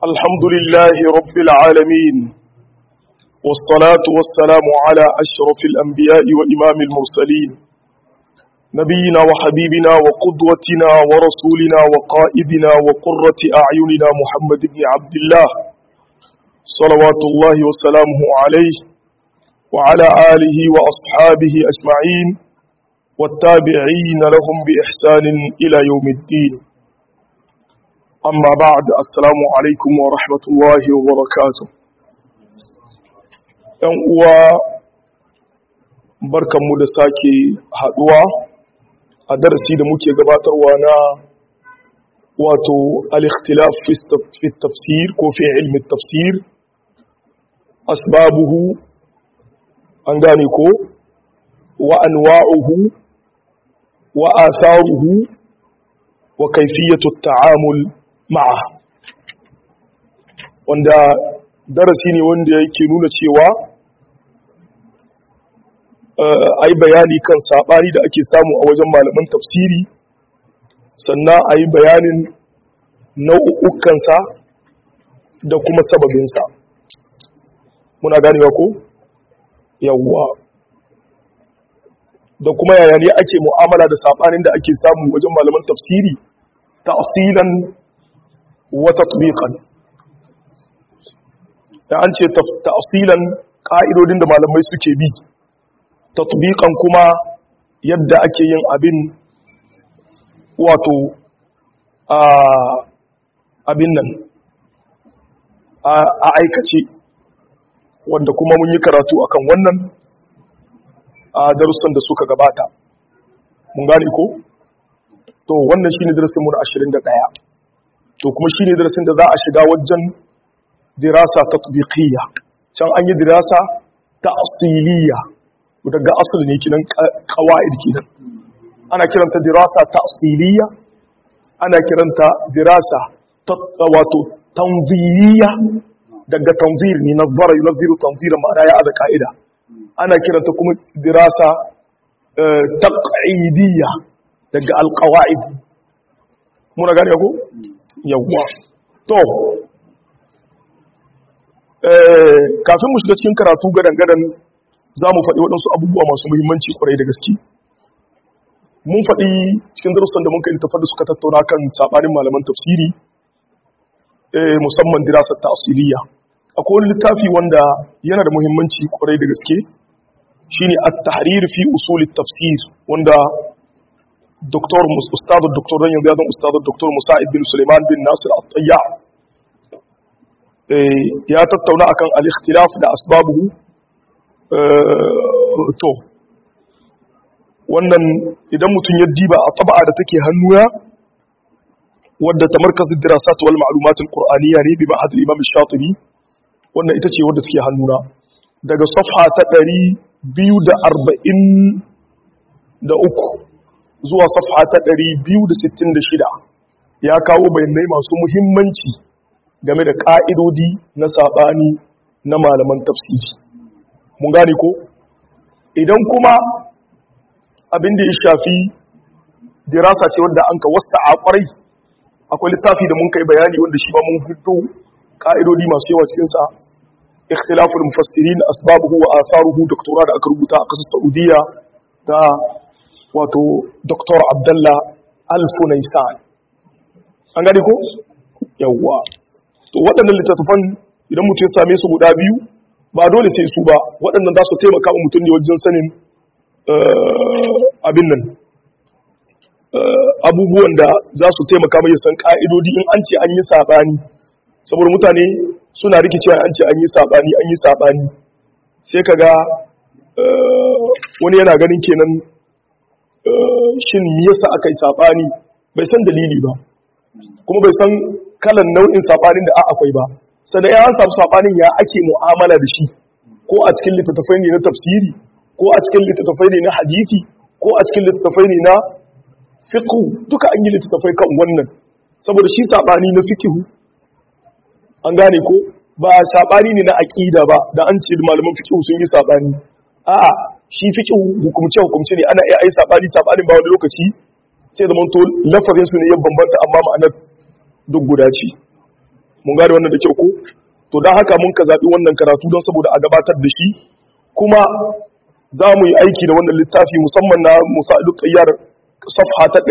الحمد لله رب العالمين والصلاة والسلام على أشرف الأنبياء وإمام المرسلين نبينا وحبيبنا وقدوتنا ورسولنا وقائدنا وقرة أعيننا محمد بن عبد الله صلوات الله وسلامه عليه وعلى آله وأصحابه أجمعين والتابعين لهم بإحسان إلى يوم الدين أما بعد السلام عليكم ورحمة الله وبركاته ‘yan uwa barkanmu da sake haɗuwa a darasi da muke gabatarwa na wato al-ikhtilaf fi tafsir ko fi ilmi tafsir asbabuhu an gane ko wa anwa'uhu wa atharuhu wa kayfiyatu ta'amul ma'a wanda darasi ne wanda yake nuna cewa a yi bayani kan saɓani da ake samu a wajen malaman tafsiri sannan a yi bayanin nau'ukansa da kuma sababinsa muna ganewa ko yawwa da kuma yaya ne ake mu'amala da saɓanin da ake samu wajen malaman tafsiri ta asilan wata tubiƙan da an ce ta asilan ƙa'idodin da malamai suke bi tatbiqan kuma yadda ake yin abin wato a abin nan a aikace wanda kuma mun yi karatu akan wannan a darussan da suka gabata mun gane ko to wannan shine darasin mu na 21 to kuma shine darasin da za a shiga wajen dirasa tatbiqiyya can an yi dirasa ta asiliya daga asul ne kinan qawaid kinan ana kiranta dirasa ta asiliya ana kiranta dirasa ta wato tanziliya daga tanzir ne nazara yunziru tanzira ma'ana ya aza ka'ida ana kiranta kuma dirasa taq'idiyya daga alqawaid muna gane ko yawwa to kafin mu shiga cikin karatu gadan-gadan za mu faɗi waɗansu abubuwa masu muhimmanci kwarai da gaske mun faɗi cikin darussan da muka littafar da suka tattauna kan saɓanin malaman tafsiri musamman dirasar ta asiriya akwai wani littafi wanda yana da muhimmanci kwarai da gaske shine at-tahrir fi usul tafsir wanda doktor ustadu doktor dan yanzu ya zan ustadu doktor musa'id bin suleiman bin nasir at-tayya ya tattauna akan al-ikhtilaf da asbabuhu to wannan idan mutum ya diba a taba'a da take hannuna wadda ta markazin dirasat wal ma'lumatul qur'aniyya ne bi ma'had imam shatibi wannan ita ce wadda take hannuna daga safha ta 243 zuwa safha ta 266 ya kawo bayanai masu muhimmanci game da ka'idodi na sabani na malaman tafsiri mun gane ko idan kuma abin da ya shafi dirasa ce wanda an ka wasta a kwarai akwai littafi da mun kai bayani wanda shi ba mun fito ka'idodi masu yawa cikinsa ikhtilaful mufassirin asbabuhu wa atharuhu doktora da aka rubuta a kasar Saudiya da wato Dr. Abdullah Al-Funaisan an gane ko yawwa to waɗannan littattafan idan mutum ya same su guda biyu ba dole sai su ba waɗannan za su taimaka wa mutum ne wajen sanin abin nan abubuwan da za su taimaka mai san ƙa'idodi in an ce an yi saɓani saboda mutane suna rikicewa an ce an yi saɓani an yi saɓani sai ka ga wani yana ganin kenan shin me yasa aka yi saɓani bai san dalili ba kuma bai san kalan nau'in saɓanin da a akwai ba sannan ya samu saɓanin ya ake mu'amala da shi ko a cikin littattafai ne na tafsiri ko a cikin littattafai ne na hadisi ko a cikin littattafai ne na fiqhu duka an yi littattafai kan wannan saboda shi saɓani na fiqhu an gane ko ba saɓani ne na aƙida ba da an ce malaman fiqhu sun yi saɓani a shi fiqhu hukumce hukumce ne ana iya ai saɓani saɓanin ba wani lokaci sai da manto lafazin su ne ya bambanta amma ma'anar duk guda ce mun gane wannan da kyau ko to don haka mun ka zaɓi wannan karatu don saboda a gabatar da shi kuma za mu yi aiki da wannan littafi musamman na musa tsayyar safha ta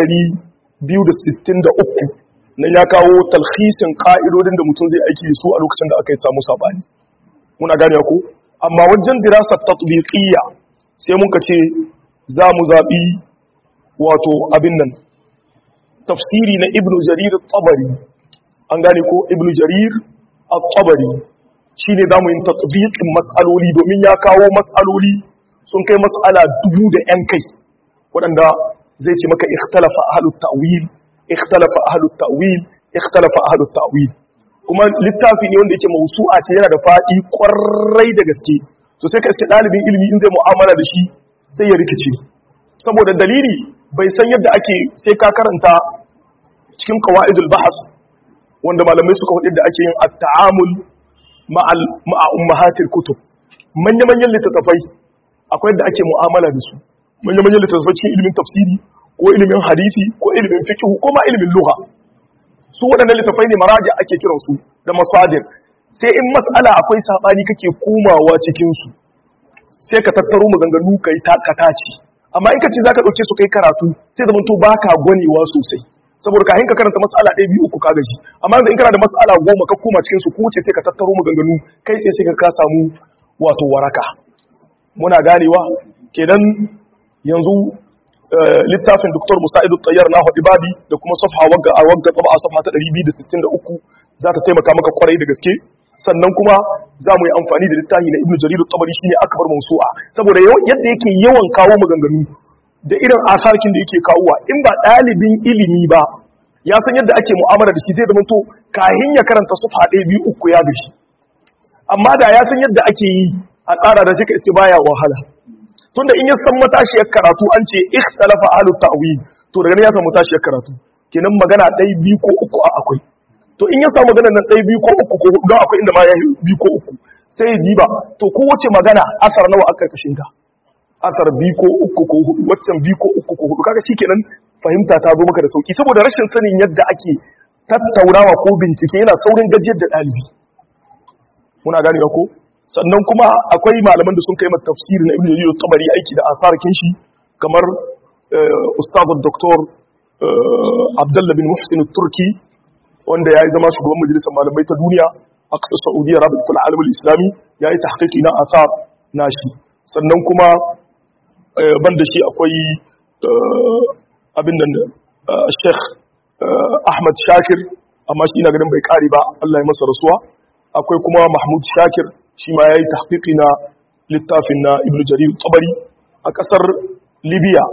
263 nan ya kawo talhisin ka'idodin da mutum zai aiki da su a lokacin da aka yi samu sabani muna gane ko amma wajen dirasar tatbiqiyya sai mun ka ce za mu zaɓi wato abin nan tafsiri na ibnu jarir tabari an gane ko ibnu jarir at-tabari shine zamu yin tatbiqin mas'aloli domin ya kawo mas'aloli sun kai mas'ala dubu da yan kai waɗanda zai ce maka ikhtalafa ahlut ta'wil ikhtalafa ahlut ta'wil ikhtalafa ahlut ta'wil kuma littafi ne wanda yake mausu'a ce yana da faɗi kwarai da gaske to sai ka iske ɗalibin ilimi in zai mu'amala da shi sai ya rikice saboda dalili bai san yadda ake sai ka karanta cikin qawaidul bahas wanda malamai suka hudu da ake yin at-ta'amul ma'a ummahatil kutub manya-manyan littattafai akwai yadda ake mu'amala da su manya-manyan littattafai cikin ilimin tafsiri ko ilimin hadisi ko ilimin fiqh ko ma ilimin lugha su waɗannan littattafai ne maraji ake kiran su da masadir sai in mas'ala akwai sabani kake komawa cikin su sai ka tattaro maganganu kai takata ce amma in ka ce zaka dauke su kai karatu sai zaman to baka gwanewa sosai saboda kahin ka karanta mas'ala ɗaya biyu uku ka gaji amma yanzu in kana da mas'ala goma ka koma cikin su ko ce sai ka tattaro maganganu kai sai sai ka samu wato waraka muna ganewa kenan yanzu littafin Dr. Musa'idu Tayyar na Hadi Babi da kuma safha wagga a wagga tsaba safha ta 263 za ta taimaka maka kwarai da gaske sannan kuma za mu yi amfani da littafi na Ibn Jarir Tabari shine akbar mawsu'a saboda yadda yake yawan kawo maganganu da irin asarkin da yake kawowa in ba ɗalibin ilimi ba ya san yadda ake mu'amala da shi zai zama to kahin ya karanta su faɗe biyu uku ya gashi amma da ya san yadda ake yi a tsara da shi ka iske baya wahala tunda in ya san matashiyar karatu an ce ikhtalafa ahlut ta'wil to daga nan ya san matashiyar karatu kenan magana ɗai biyu ko uku a akwai to in ya samu magana nan ɗai biyu ko uku ko hudu don akwai inda ma ya biyu ko uku sai ya diba to kowace magana asar nawa aka karkashin ta asar biyu ko uku ko hudu waccan biyu ko uku ko hudu kaga shikenan fahimta ta zo maka da sauki saboda rashin sanin yadda ake tattaunawa ko bincike yana saurin gajiyar da ɗalibi muna gane ko sannan kuma akwai malaman da sun kai mata tafsiri na ibn jarir tabari aiki da asarkin shi kamar ustaz doktor abdullah bin muhsin turki wanda ya yi zama shugaban majalisar malamai ta duniya a ƙasar saudiya rabitul alam islami ya yi tahqiqi na asar nashi sannan kuma ban da shi akwai abin da sheikh ahmad shakir amma shi ina ganin bai kare ba Allah ya masa rasuwa akwai kuma mahmud shakir shi ma ya yi tahqiqi na littafin na ibn jarir tabari a ƙasar libya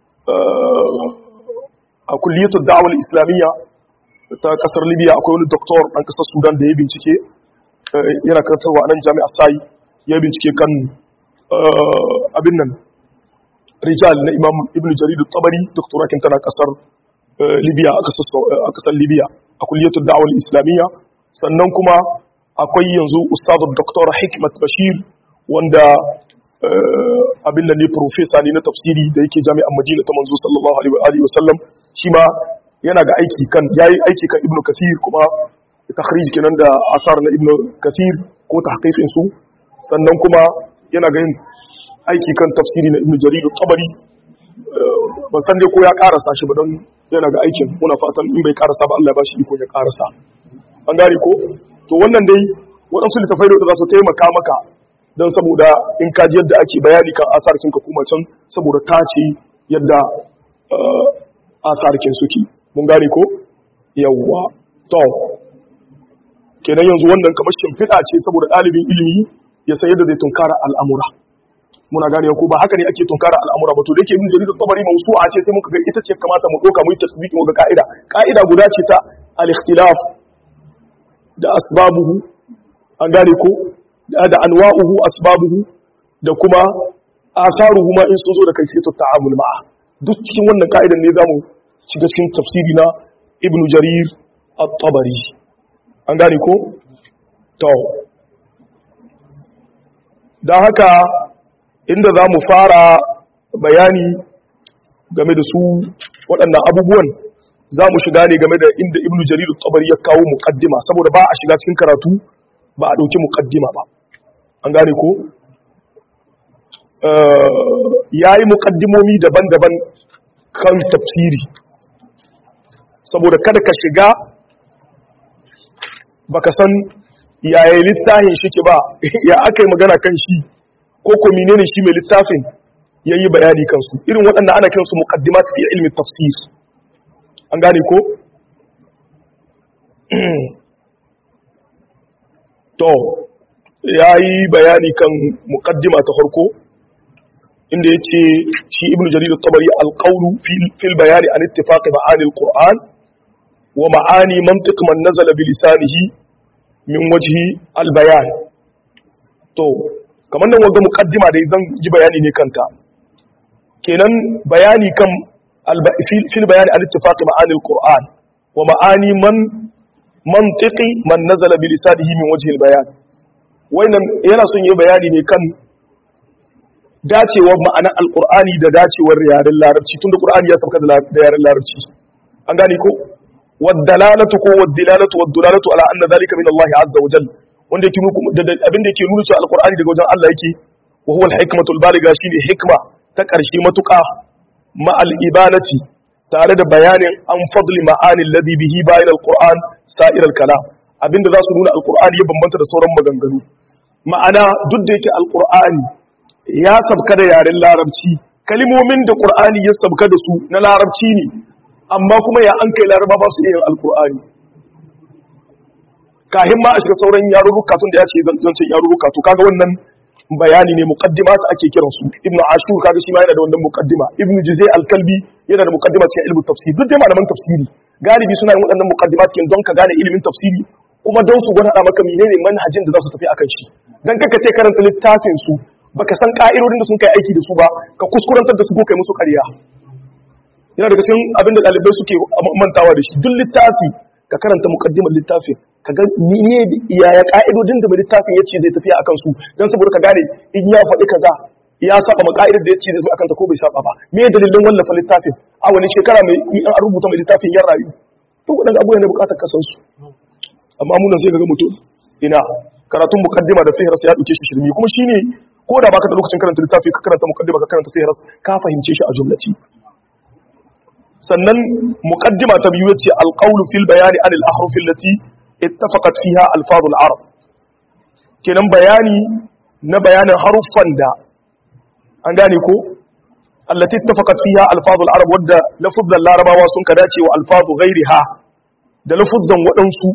a kulliyatul da'awar islamiyya ta ƙasar libya akwai wani doktor ɗan ƙasar sudan da ya bincike yana karantarwa a nan jami'a sai ya bincike kan abin nan rijal na imam ibn jarir tabari doktorakin tana ƙasar libya a ƙasar libya a kulliyatul da'awar islamiyya sannan kuma akwai yanzu ustazu doktor hikmat bashir wanda abin da ne profesa ne na tafsiri da yake jami'an madina ta manzo sallallahu alaihi wa sallam shi ma yana ga aiki kan yayi aiki kan ibnu kasir kuma takhrij kenan da asar na ibnu kasir ko tahqiqin su sannan kuma yana ga yin aiki kan tafsiri na ibnu jarir tabari ban san dai ko ya karasa shi ba don yana ga aikin muna fatan in bai karasa ba Allah ya bashi iko ya karasa an gane ko to wannan dai waɗansu littafai da za su taimaka maka don saboda in kaji yadda ake bayani kan asarkin ka kuma can saboda ta ce yadda asarkin suke mun gane ko yawwa to kenan yanzu wannan kamar shimfiɗa ce saboda ɗalibin ilimi ya san yadda zai tunkara al'amura muna gane ko ba haka ne ake tunkara al'amura ba to da yake ibn jarir tabari mawsu'a ce sai muka ga ita ce kamata mu doka mu yi tasbiki mu ga ka'ida ka'ida guda ce ta al-ikhtilaf da asbabuhu an gane ko da anwa'uhu asbabuhu da kuma asaruhu ma in sun zo da kaifiyatu ta'amul ma'a duk cikin wannan ka'idan ne zamu shiga cikin tafsiri na ibnu jarir at-tabari an gane ko to dan haka inda zamu fara bayani game da su waɗannan abubuwan za mu shiga ne game da inda ibnu jarir tabari ya kawo muqaddima saboda ba a shiga cikin karatu ba a dauki muqaddima ba an gane ko yayi muqaddimomi daban-daban kan tafsiri saboda kada ka shiga baka san yaya littafin shi ke ba ya aka yi magana kan shi ko ko menene shi mai littafin yayi bayani kansu irin waɗanda ana kiransu muqaddimat fi ilmi tafsir an gane ko to yayi bayani kan muqaddima ta farko inda yace shi ibnu jarir at-tabari al-qawlu fil bayani an ittifaq ma'ani al-qur'an wa ma'ani mantiq man nazala bi lisanihi min wajhi al-bayan to kamar nan wanda muqaddima da zan ji bayani ne kanta kenan bayani kan fil bayani an ittifaq ma'ani al-qur'an wa ma'ani man mantiqi man nazala bi lisanihi min wajhi al-bayan wannan yana son yi bayani ne kan dacewar ma'anar alkur'ani da dacewar yaren larabci tun da ƙur'ani ya sauka da yaren larabci an gane ko waddalalatu ko waddilalatu waddalalatu ala anna zalika min Allah azza wa jal wanda yake nuku da abin da yake nuna cewa alkur'ani daga wajen Allah yake wa huwa al-hikmatu al-baligha shine hikma ta ƙarshe matuƙa ma al-ibanati tare da bayanin an fadli ma'ani alladhi bihi bayan al-qur'an sa'ir al-kalam abinda za su nuna alkur'ani ya bambanta da sauran maganganu ma'ana duk da yake alkur'ani ya sabka da yaren larabci kalimomin da ƙur'ani ya sabka da su na larabci ne amma kuma ya an kai laraba ba su yin alƙur'ani kahin ma a shiga sauran yarurruka tun da ya ce zancen yarurruka to kaga wannan bayani ne muqaddima ta ake kiran su ibnu ashur kaga shi ma yana da wannan muqaddima ibnu juzay al-kalbi yana da muqaddima cikin ilmin tafsir duk dai malaman tafsiri galibi suna yin waɗannan muqaddimat cikin don ka gane ilimin tafsiri kuma don su gwada maka menene manhajin da za su tafi akan shi dan kaka ce karanta littafin su baka san ka'idodin da sun kai aiki da su ba ka kuskurantar da su ko kai musu ƙarya yana daga cikin abin da ɗalibai suke mantawa da shi duk littafi ka karanta mukaddimar littafin ka ga ne yaya ka'idodin da mai littafin ya ce zai tafiya akan su don saboda ka gane in ya faɗi kaza ya saba ma ka'idar da ya ce zai zo akan ta ko bai saba ba me dalilin wallafa littafin a wani shekara mai in an rubuta mai littafin yan rayu to waɗanda abubuwan da buƙatar kasan su amma munan sai ka ga mutum ina karatun mukaddima da fihras ya ɗauke shi shirmi kuma shine ko da baka da lokacin karanta littafi ka karanta muqaddima ka karanta fihras ka fahimce shi a jumlaci sannan muqaddima ta biyu yace alqawlu fil bayani anil ahruf allati ittafaqat fiha alfazul arab kenan bayani na bayanin haruffan da an gane ko allati ittafaqat fiha alfazul arab wadda lafuzan larabawa sun ka dace wa alfazu ghairiha da lafuzan waɗansu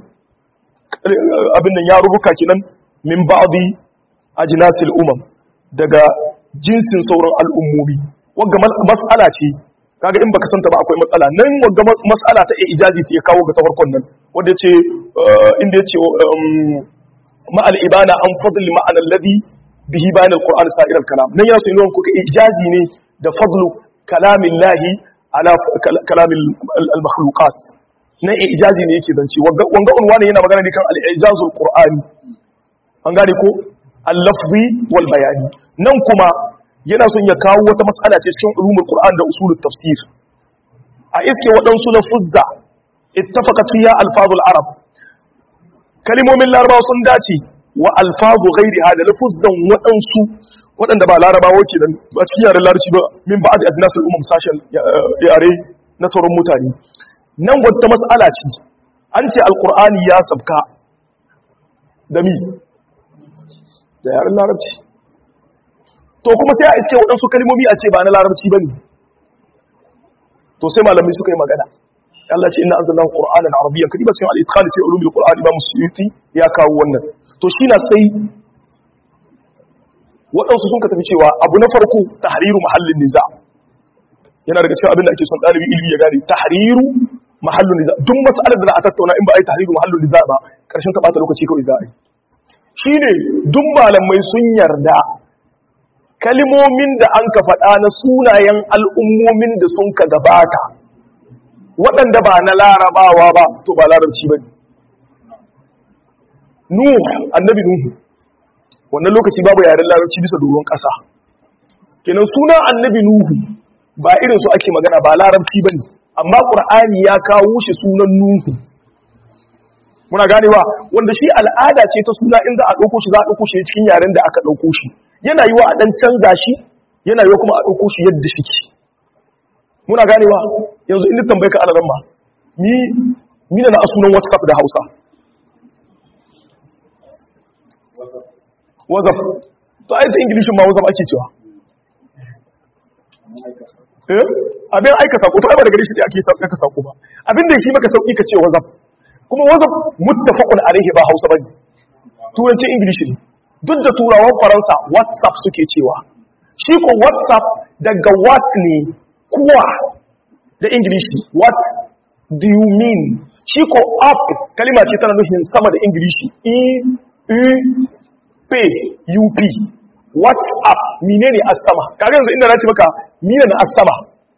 abin nan ya rubuka kenan min ba'di ajnasil umam daga jinsin sauran al'ummomi wagga mas'ala ce kaga in baka santa ba akwai matsala nan wagga mas'ala ta ijazi ce ya kawo ga tafarkon nan wanda yace inda yace ma al-ibana an fadli ma'ana alladhi bihi bayan al-qur'an sa'ir al-kalam nan yana so yin kuka ijazi ne da fadlu kalamillahi ala kalamil al-makhluqat nan ijazi ne yake zance wanga unwani yana magana ne kan al-ijazul qur'ani an gane ko al-lafzi wal bayani nan kuma yana son ya kawo wata matsala ce cikin ulumul qur'an da usulut tafsir a iske waɗansu lafuzza ittafaqat fiha alfazul arab kalimomin larabawa sun dace wa alfazu ghairiha da lafuzzan waɗansu waɗanda ba larabawa ke da ba cikin yaren larabci ba min ba'd ajnasul umam sashen yare na sauran mutane nan wata matsala ce an ce alqur'ani ya sabka da mi da yaren larabci to kuma sai a iske waɗansu kalmomi a ce ba na larabci ba ne to sai malamai suka yi magana Allah ce ina anzalna qur'anan arabiyyan kadi ba cikin al-itqan fi ulumil qur'an imam suyuti ya kawo wannan to shi na sai waɗansu sun ka tafi cewa abu na farko tahriru mahallin niza yana daga cikin abin da ake son ɗalibi ilimi ya gane tahriru mahallin niza duk mas'alar da za a tattauna in ba a yi tahriru mahallin niza ba karshen ta bata lokaci kawai za a yi shine duk malamai sun yarda kalimomin da an ka faɗa na sunayen al'ummomin da sun ka gabata waɗanda ba na larabawa ba to ba larabci ba ne nuhu annabi nuhu wannan lokaci babu yaren larabci bisa doron ƙasa kenan sunan annabi nuhu ba irin su ake magana ba larabci ba ne amma qur'ani ya kawo shi sunan nuhu muna ganewa wanda shi al'ada ce ta suna in za a ɗauko shi za a ɗauko shi cikin yaren da aka ɗauko shi yana yi wa a ɗan canza shi yana yi kuma a ɗauko shi yadda shi ke muna ganewa yanzu inda tambayi ka alaran ba ni mina na sunan whatsapp da hausa whatsapp to ayyata ingilishin ma whatsapp ake cewa eh abin aika sako to ai ba da gari shi ake saka sako ba abin da shi maka sauki ka ce whatsapp kuma whatsapp muttafaqun alaihi ba hausa bane turancin ingilishi ne duk da turawan faransa whatsapp suke cewa shi ko whatsapp daga what ne kuwa da ingilishi what do you mean shi ko up kalima ce tana nufin sama da ingilishi e u p u p whatsapp menene as-sama kaga yanzu inda na ce maka mina na as-sama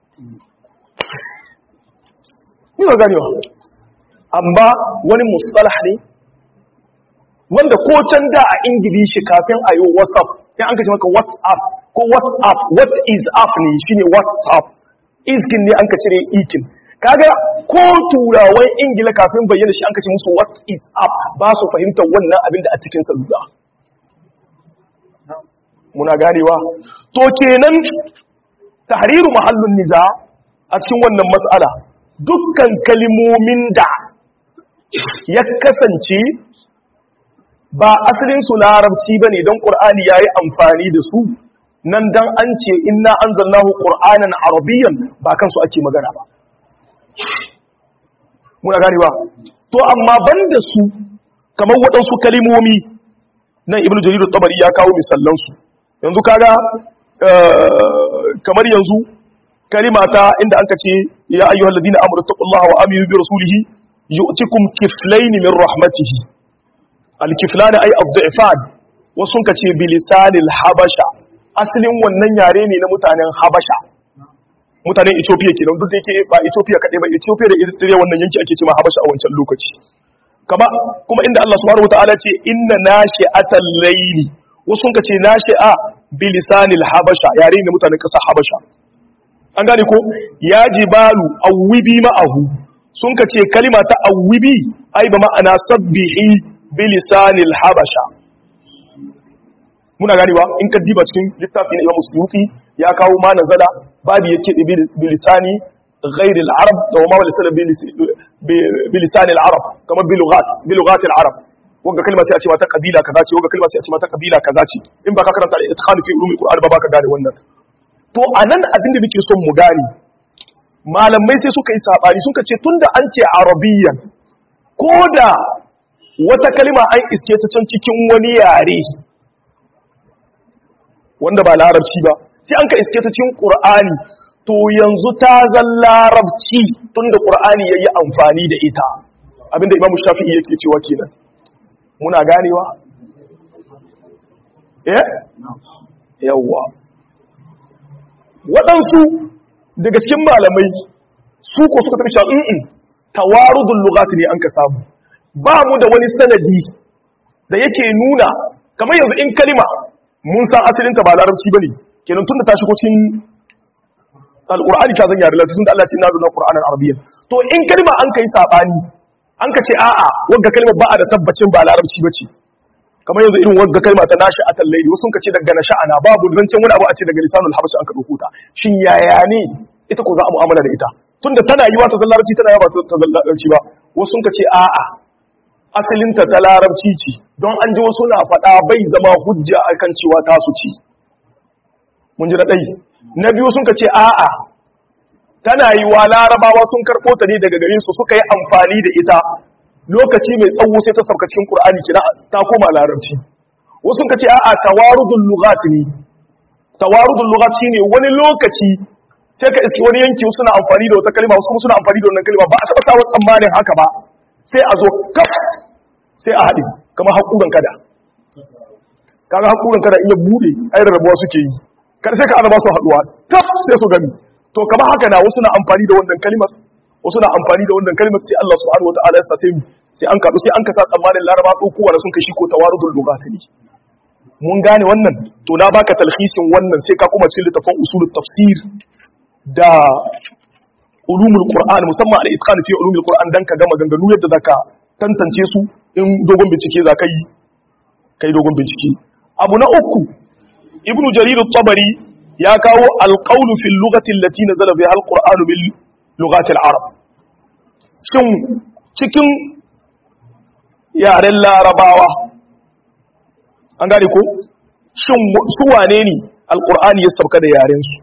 ni ba ganewa amma wani mustalah ne wanda ko can da a ingilishi kafin a yi whatsapp ya an kace maka whatsapp ko whatsapp what is up ne shine whatsapp iskin ne an ka cire ikin kaga ko turawan ingila kafin bayyana shi an kace musu what is up ba su fahimtar wannan abin da a cikin salula muna ganewa to kenan tahriru mahallun niza a cikin wannan mas'ala dukkan kalimomin da ya kasance ba asalin su larabci bane don qur'ani yayi amfani da su nan dan an ce inna anzalnahu qur'anan arabiyyan ba kansu ake magana ba muna gane ba to amma banda su kamar waɗansu kalimomi nan ibnu jarir at-tabari ya kawo misallan su yanzu kaga kamar yanzu kalimata inda anka ce ya ayyuhal ladina amanu taqullaha wa aminu bi rasulihi yu'tikum kiflayn min rahmatihi al-kiflan ay ad-da'fan wasu ka ce bilisanil habasha asalin wannan yare ne na mutanen habasha mutanen ethiopia ke duk da yake ba ethiopia kaɗai ba ethiopia da eritrea wannan yanki ake cewa habasha a wancan lokaci kama kuma inda allah subhanahu wataala ce inna nashi'atal layli wasu ka ce nashi'a bilisanil habasha yare ne na mutanen ƙasar habasha an gane ko ya jibalu awwibi ma'ahu sun ka ce kalima ta awwibi ai ba ma'ana sabbihi bilisanil habasha muna ganewa in ka diba cikin littafi na Imam Suyuti ya kawo ma nazala babu yake bi lisani ghairi al-arab da ma wala sala bi lisani al-arab kamar bi lughat bi lughat al-arab wanda kalma sai a ce mata kabila kaza ce wanda kalma sai a ce mata kabila kaza ce in ba ka karanta da itqan fi ulumul qur'an ba baka gane wannan to anan abin da muke son mu gane malamai sai suka yi sabani suka ce tunda an ce arabiyyan ko da wata kalma an iske ta can cikin wani yare wanda ba larabci ba sai an ka iske ta cikin qur'ani to yanzu ta zan larabci tunda qur'ani yayi amfani da ita abinda imamu shafi'i yake cewa kenan muna ganewa eh yawa waɗansu daga cikin malamai su ko suka tafi cewa in tawarudul lughat ne an ka samu ba mu da wani sanadi da yake nuna kamar yanzu in kalima mun san asalinta ba larabci bane kenan tunda ta shigo cikin alqur'ani ta zan yare larabci tunda Allah ya ce nazalna qur'anan arabiyyan to in kalma an kai sabani an ka ce a'a wagga kalma ba a da tabbacin ba larabci bace kamar yanzu irin wagga kalma ta nashi atal layli wasu ka ce daga nasha'ana babu zancen wani abu a ce daga lisanul habasha an ka dauko ta shin yaya ne ita ko za a mu'amala da ita tunda tana yi wa ta larabci tana yi ba ta larabci ba wasu ka ce a'a asalinta ta larabci ce don an ji wasu na faɗa bai zama hujja akan cewa tasu ci mun ji na ɗai na biyu sun ka ce a'a tana yi wa larabawa sun karɓo ta ne daga garinsu suka yi amfani da ita lokaci mai tsawo sai ta sauka cikin ƙur'ani kina ta koma larabci wasu sun ka ce a'a tawarudul lughat ne tawarudul lughat shine wani lokaci sai ka iski wani yanki suna amfani da wata kalma wasu kuma suna amfani da wannan kalma ba a taɓa sawa tsammanin haka ba sai a zo kaf sai a haɗe kamar haƙuran kada kaga haƙuran kada in ya buɗe ai rabuwa suke yi kada sai ka ana ba su haɗuwa kaf sai su gani to kamar haka na wasu na amfani da wannan kalimar wasu na amfani da wannan kalimar sai Allah subhanahu wataala ya sa sai sai an kaɗu sai an kasa tsammanin laraba ɗaukowa da sun kai shi ko tawarudul lugatani mun gane wannan to na baka talhisin wannan sai ka kuma cikin littafin usulul tafsir da ulumul qur'an musamman al itqan fi ulumul qur'an dan ka gama ganganu yadda zaka tantance su in dogon bincike zaka yi kai dogon bincike abu na uku ibnu jarir at-tabari ya kawo al-qawl fi al-lughati allati nazala biha al-qur'an bil lughati al-arab shin cikin yaren larabawa an gane ko shin su wane ne al-qur'ani ya sauka da yaren su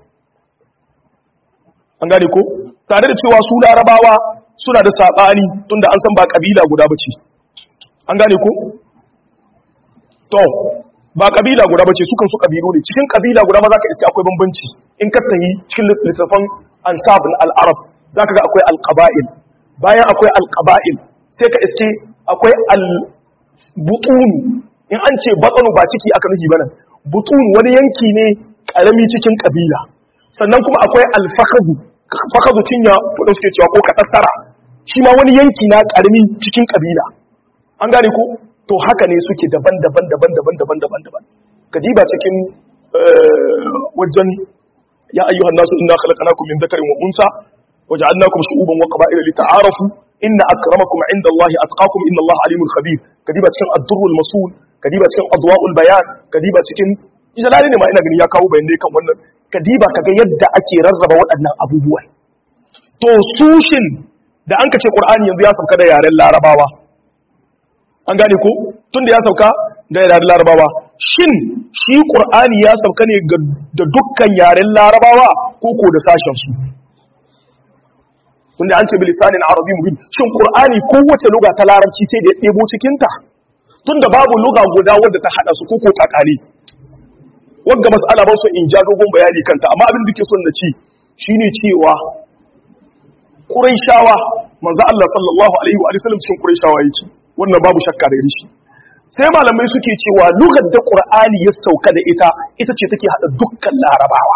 an gane ko tare da cewa su larabawa suna da saɓani tunda an san ba ƙabila guda ba ce an gane ko to ba ƙabila guda ba ce sukan su ƙabilu ne cikin ƙabila guda ma za ka iske akwai bambanci in ka tahi cikin littattafan ansab al'arab za ka ga akwai alƙaba'il bayan akwai alƙaba'il sai ka iske akwai al-butunu in an ce batsanu ba ciki aka nufi bana butunu wani yanki ne ƙarami cikin ƙabila sannan kuma akwai alfakazu fakazu cinya wadda suke cewa ko katattara shi ma wani yanki na karami cikin kabila an gane ko to haka ne suke daban-daban daban-daban daban-daban daban kadiba cikin wajen ya ayyuhan nasu inna khalaqnakum min dhakarin wa unsa waja'alnakum shu'uban wa qaba'ila lita'arafu inna akramakum 'inda Allahi atqakum inna Allaha alimul khabir kadiba cikin ad-durrul masul kadiba cikin adwa'ul bayan kadiba cikin jalali ne ma ina gani ya kawo bayanai kan wannan kadiba kaga yadda ake rarraba waɗannan abubuwan to sushin da an kace qur'ani yanzu ya sauka da yaren larabawa an gane ko tunda ya sauka da yaren larabawa shin shi qur'ani ya sauka ne da dukkan yaren larabawa ko ko da sashen su tunda an ce bilisanin arabi mubin shin qur'ani kowace luga ta larabci sai da ya ɗebo cikin ta tunda babu luga guda wadda ta hada su ko ko takali wanda mas'ala ba su in ja dogon bayani kanta amma abin da ke son na ci shine cewa Qurayshawa manzo Allah sallallahu alaihi wa sallam cikin Qurayshawa yake wannan babu shakka da rishi sai malamai suke cewa lugar da Qur'ani ya sauka da ita ita ce take hada dukkan larabawa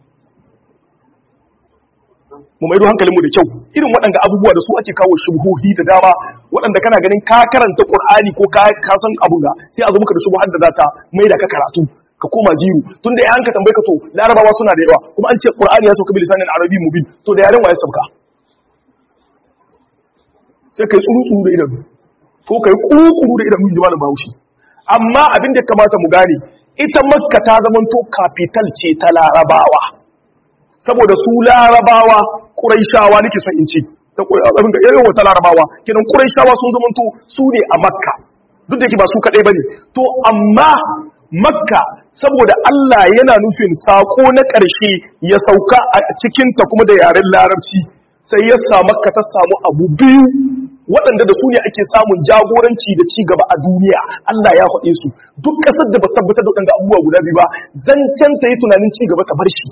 mu maido hankalinmu da kyau irin waɗanda abubuwa da su ake kawo shubuhi da dama waɗanda kana ganin ka karanta Qur'ani ko ka ka san abun ga sai a zo maka da shubuhar da zata mai da ka karatu ka koma jiru tun da ya hanka tambaye ka to larabawa suna da yawa kuma an ce qur'ani ya sauka bilisanin arabi mubin to da yaren waye sauka sai kai tsuru tsuru da idanu ko kai kukuru da idanu jimalin bahaushe amma abin da ya kamata mu gane ita makka ta zamanto capital ce ta larabawa saboda su larabawa quraishawa nake son in ce ta abin da yayin wata larabawa kidan quraishawa sun zamanto su ne a makka duk da yake ba su kadai bane to amma makka saboda Allah yana nufin sako na ƙarshe ya sauka a cikinta kuma da yaren larabci sai ya sa makka ta samu abu biyu waɗanda da su ne ake samun jagoranci da ci gaba a duniya Allah ya haɗe su duk ƙasar da ba tabbatar da waɗanda abubuwa guda biyu ba zancen ta yi tunanin ci gaba ta bar shi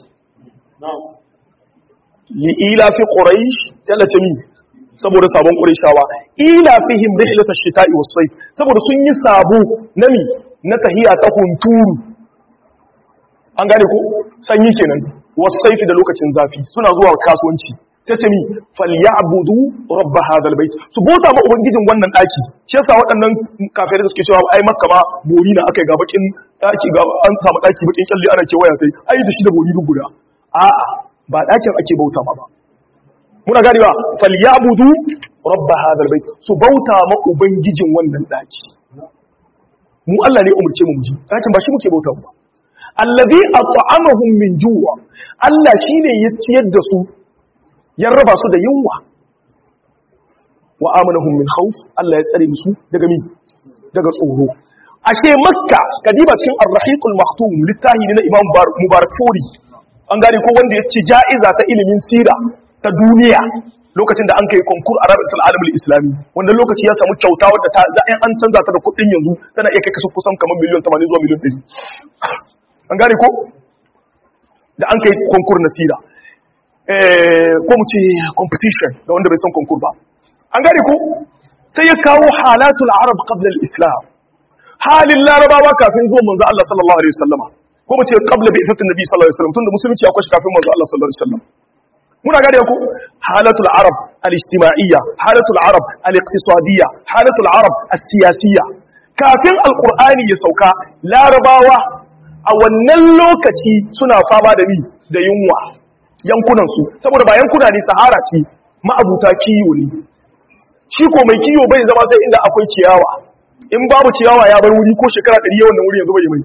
li'ila fi quraish jallata min saboda sabon qurayshawa ila fihim rihlatash shita'i was-sayf saboda sun yi sabo nami na tahiya ta hunturu an gane ko sanyi kenan wasaifi da lokacin zafi suna zuwa kasuwanci sai ce mi falyabudu rabb hadal bait su bota ma ubangijin wannan daki shi yasa waɗannan kafirai da suke cewa ai makka ma bori na akai ga bakin daki ga an samu daki bakin kyalle ana kewaya sai ai da shi da bori duk guda a'a ba dakin ake bauta ma ba muna gani ba falyabudu rabb hadal bait su bauta ma ubangijin wannan daki mu Allah ne umurce mu muji lakin ba shi muke bauta ba allazi at'amahum min juwa Allah shine ya ciyar da su ya raba su da yunwa wa amanahum min khawf Allah ya tsare musu daga mi daga tsoro ashe makka kadiba cikin ar-rahiqul maktum littahi ne na imam mubarak furi an gane ko wanda ya ci ja'iza ta ilimin sira ta duniya lokacin da an kai konkur a rabitul alamul islami wanda lokaci ya samu kyauta wadda ta za an canza ta da kuɗin yanzu tana iya kai kasu kusan kamar miliyan 80 zuwa miliyan 100 an gane ko da an kai konkur na sira ko mu ce competition ga wanda bai san konkur ba an gane ko sai ya kawo halatul arab qabla al-islam halin larabawa kafin zuwan manzo Allah sallallahu alaihi wasallama ko mu ce qabla bi isatin nabi sallallahu alaihi wasallam tunda musulunci akwai shi kafin manzo Allah sallallahu alaihi wasallam muna gane ku halatul arab al-ijtima'iyya halatul arab al-iqtisadiyya halatul arab as-siyasiyya kafin alqur'ani ya sauka larabawa a wannan lokaci suna fama da ni da yunwa yankunan su saboda ba yankuna ne sahara ce ma'abuta kiyo ne shi ko mai kiyo bai zama sai inda akwai ciyawa in babu ciyawa ya bar wuri ko shekara 100 yawan wuri yanzu bai mai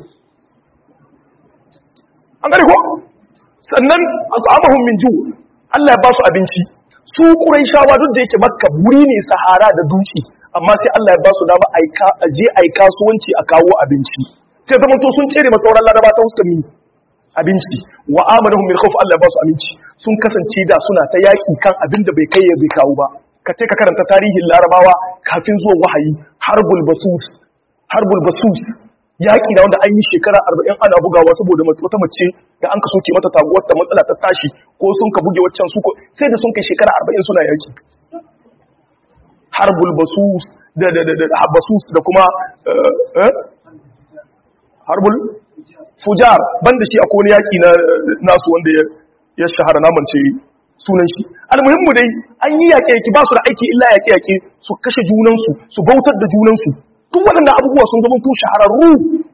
an gane ko sannan at'amahum min ju Allah ya ba su abinci su Qurayshawa duk da yake Makka wuri ne sahara da dutse amma sai Allah ya ba su dama aika aje ai kasuwanci a kawo abinci sai zaman to sun cere masauran laraba ta huskar mi abinci wa amanahum min khawf Allah ya ba su aminci sun kasance da suna ta yaki kan abin da bai kai ya bai kawo ba ka ce ka karanta tarihin larabawa kafin zuwan wahayi harbul basus harbul basus yaƙi da wanda an yi shekara arba'in ana bugawa saboda wata mace da an ka soke mata taguwar ta matsala ta tashi ko sun ka buge waccan su sai da sun kai shekara arba'in suna yaƙi harbul basus da da da da basus da kuma harbul fujar banda shi akwai wani yaƙi na nasu wanda ya shahara namance sunan shi almuhimmu dai an yi yaƙe yaƙi ba su da aiki illa yaƙe yaƙe su kashe junansu su bautar da junansu tun waɗanda abubuwa sun zama tun shahararru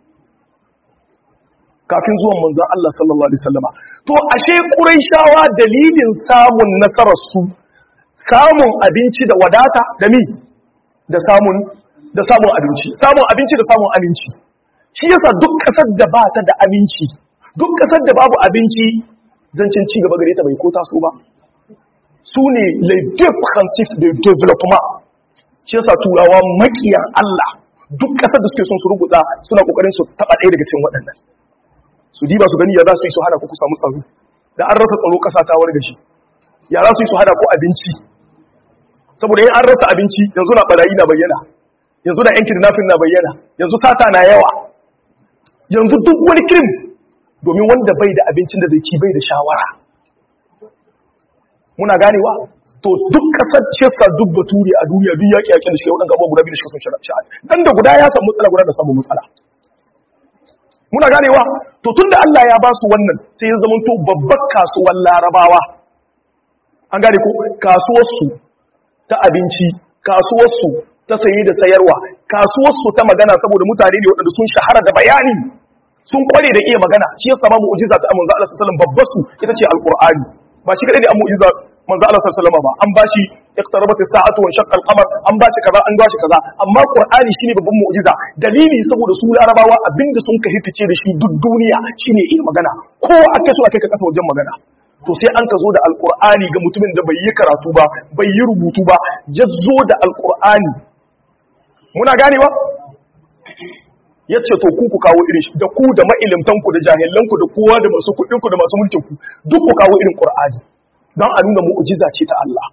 kafin zuwan manzan Allah sallallahu Alaihi wasallama to ashe ƙuraishawa dalilin samun nasararsu samun abinci da wadata da mi da samun da samun abinci samun abinci da samun aminci shi yasa duk ƙasar da ba ta da aminci duk ƙasar da babu abinci zancen ci gaba gare ta bai ko taso ba su ne les deux principes de développement shi yasa turawa makiyan Allah duk ƙasar da suke son su rubuta suna kokarin su taba ɗaya daga cikin waɗannan su diba su gani ya za su yi su hana ku ku samu tsaro da an rasa tsaro ƙasa ta warga shi ya za su yi su hana ku abinci saboda yin an rasa abinci yanzu na barayi na bayyana yanzu na yan kidnapping na bayyana yanzu sata na yawa yanzu duk wani kirim domin wanda bai da abincin da zai ci bai da shawara muna ganewa to duk kasar cesa duk bature a duniya duk yaƙi yaƙin da shi waɗanda abubuwa guda biyu da shi sun sha'ani dan da guda ya samu matsala guda da samu matsala muna ganewa to tunda Allah ya ba su wannan sai ya zama to babbar kasuwar larabawa an gane ko kasuwarsu ta abinci kasuwarsu ta saye da sayarwa kasuwarsu ta magana saboda mutane ne waɗanda sun shahara da bayani sun kware da iya magana shi yasa ba mu'jiza ta manzo Allah sallallahu alaihi wasallam babbar su ita ce alqur'ani ba shi kadai ne an mu'jiza manzo Allah sallallahu alaihi wasallam ba an bashi iqtarabat as-sa'atu wa shaqqa al-qamar an bashi kaza an bashi kaza amma qur'ani shine babban mu'jiza dalili saboda su larabawa abinda sun ka hifice da shi duk duniya shine iya magana ko ake so ake ka kasa wajen magana to sai an ka zo da alqur'ani ga mutumin da bai yi karatu ba bai yi rubutu ba ya zo da alqur'ani muna ganewa ya ce to ku ku kawo irin shi da ku da ma'ilimtanku da jahilanku da kowa da masu kuɗinku da masu mulkinku duk ku kawo irin ƙur'ani don a nuna mu'ujiza ce ta Allah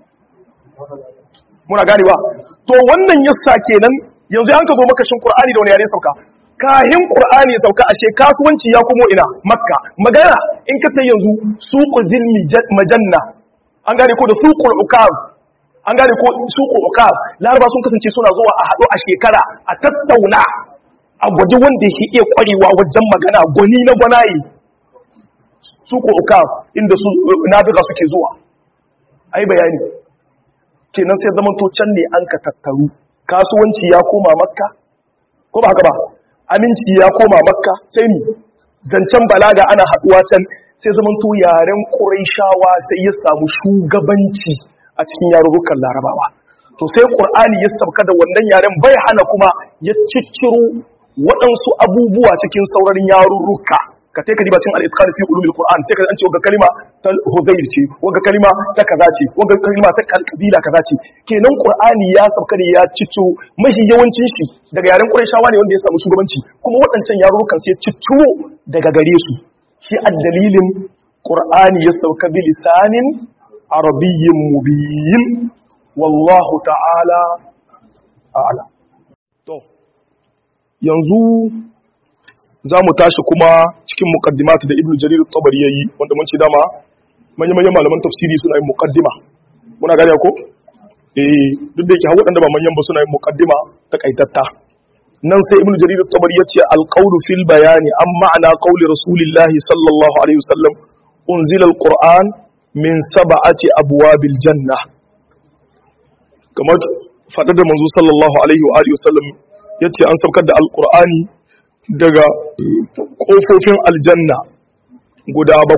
muna ganewa to wannan yassa kenan yanzu an ka zo makashin ƙur'ani da wani yare sauka kahin ƙur'ani ya sauka ashe kasuwanci ya kuma ina makka magana in ka ta yanzu suqul zilmi majanna an gane ko da suqul ukab an gane ko suqul ukab laraba sun kasance suna zuwa a haɗu a shekara a tattauna a gwaji wanda yake iya kwarewa wajen magana gwani na gwanaye su ko uka inda su nabiga suke zuwa ai bayani kenan sai zaman to can ne an ka tattaru kasuwanci ya koma makka ko ba haka ba aminci ya koma makka sai ni zancen balaga ana haduwa can sai zaman to yaren quraishawa sai ya samu shugabanci a cikin yarurrukan larabawa to sai qur'ani ya sauka da wannan yaren bai hana kuma ya cicciro waɗansu abubuwa cikin sauraron yarurruka ka ta kadiba cin al-itqan fi ulumil qur'an sai ka an ce wagga kalima ta huzayr ce wagga kalima ta kaza ce wagga kalima ta kabila kaza ce kenan qur'ani ya sauka ne ya cicco mahi yawancin shi daga yaren qurayshawa ne wanda ya samu shugabanci kuma waɗancan yarurrukan sai cicco daga gare su shi addalilin qur'ani ya sauka bi lisanin arabiyyin mubin wallahu ta'ala a'lam to yanzu za mu tashi kuma cikin muqaddimata da ibnu jarir at-tabari yayi wanda mun ce dama manyan manyan malaman tafsiri suna yin muqaddima muna gane ko eh duk da yake hawo dan da ba manyan ba suna yin muqaddima takaitatta nan sai ibnu jarir at-tabari yace al-qawlu fil bayani an ma'ana qawli rasulillahi sallallahu alaihi wasallam unzila al-qur'an min sab'ati abwabil janna kamar fadar da manzo sallallahu alaihi wa alihi wasallam yace an saukar da al-qur'ani daga ƙofofin aljanna guda bakwai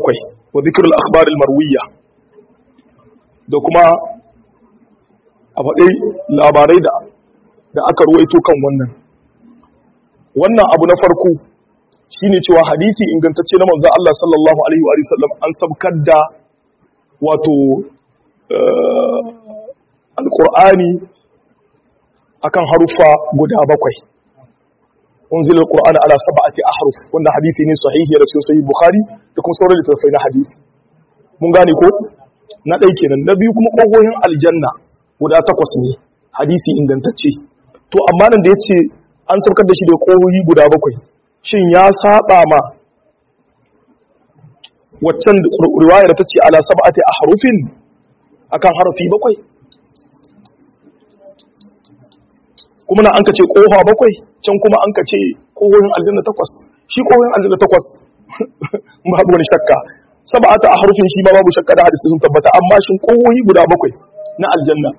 wa zikr al-akhbar al-marwiya da kuma a faɗi labarai da da aka ruwaito kan wannan wannan abu na farko shine cewa hadisi ingantacce na manzon Allah sallallahu alaihi wa sallam an sabkar da wato alqur'ani akan harufa guda bakwai unzila alqur'ana ala sab'ati ahruf wannan hadisi ne sahihi da cikin sahih bukhari da kuma sauran littattafai na hadisi mun gane ko na ɗai kenan na biyu kuma kogohin aljanna guda takwas ne hadisi ingantacce to amma nan da yace an saukar da shi da kogohi guda bakwai shin ya saba ma waccan riwaya da tace ala sab'ati ahrufin akan harafi bakwai kuma na an ka ce kofa bakwai can kuma an ka ce kogohin aljanna takwas shi kogohin aljanna takwas babu wani shakka sab'ata ahrufin shi ma babu shakka da hadisi sun tabbata amma shin kogohi guda bakwai na aljanna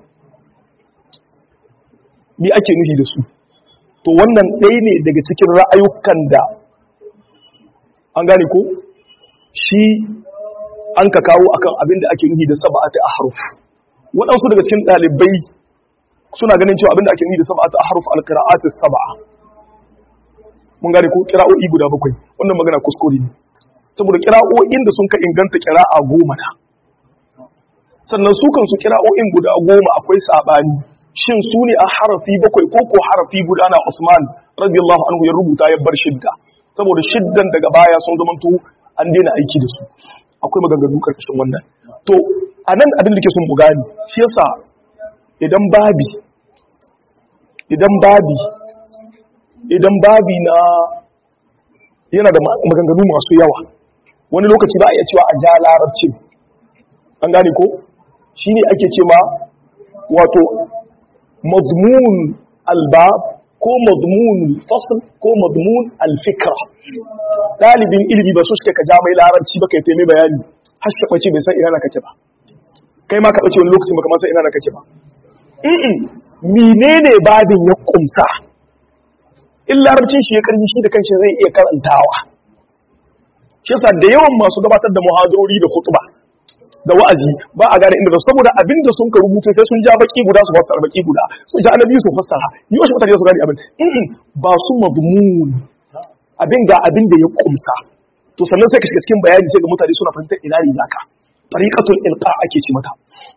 ni ake nufi da su to wannan ɗaya ne daga cikin ra'ayukan da an gane ko shi an ka kawo akan abin da ake nufi da sab'ata ahruf waɗansu daga cikin ɗalibai suna ganin cewa abin da ake nufi da sab'ata ahruf al-qira'at as-sab'a mun gane ko qira'o'i guda bakwai wannan magana kuskure ne saboda qira'o'in da sun ka inganta qira'a goma na sannan su kansu qira'o'in guda goma akwai sabani shin su ne a harafi bakwai ko ko harafi guda na Usman radiyallahu anhu ya rubuta ya bar shidda saboda shiddan daga baya sun zamanto an daina aiki da su akwai maganganu karkashin wannan to anan abin da ke sun bugani shi yasa idan babi idan babi idan babi na yana da maganganu masu yawa wani lokaci ba a iya cewa a ja larabci an gane ko shine ake ce ma wato madmun albab ko madmun fasl ko madmun alfikra dalibin ilimi ba su suke ka ja mai larabci ba kai taimai bayani har shi bace bai san ina na kake ba kai ma ka bace wani lokacin baka ma san ina na kake ba mm menene babin ya kumsa in larabcin shi ya karfi shi da kanshi zai iya karantawa shi yasa da yawan masu gabatar da muhadarori da khutba da wa'azi ba a gane inda da saboda abinda sun ka rubuta sai sun ja baki guda su fassara baki guda su ja annabi su fassara yau shi mutane su gane abin ba su mazmun abin ga abin da ya kumsa to sannan sai ka shiga cikin bayani sai ga mutane suna fahimtar ina ne zaka tariqatul ilqa ake ci mata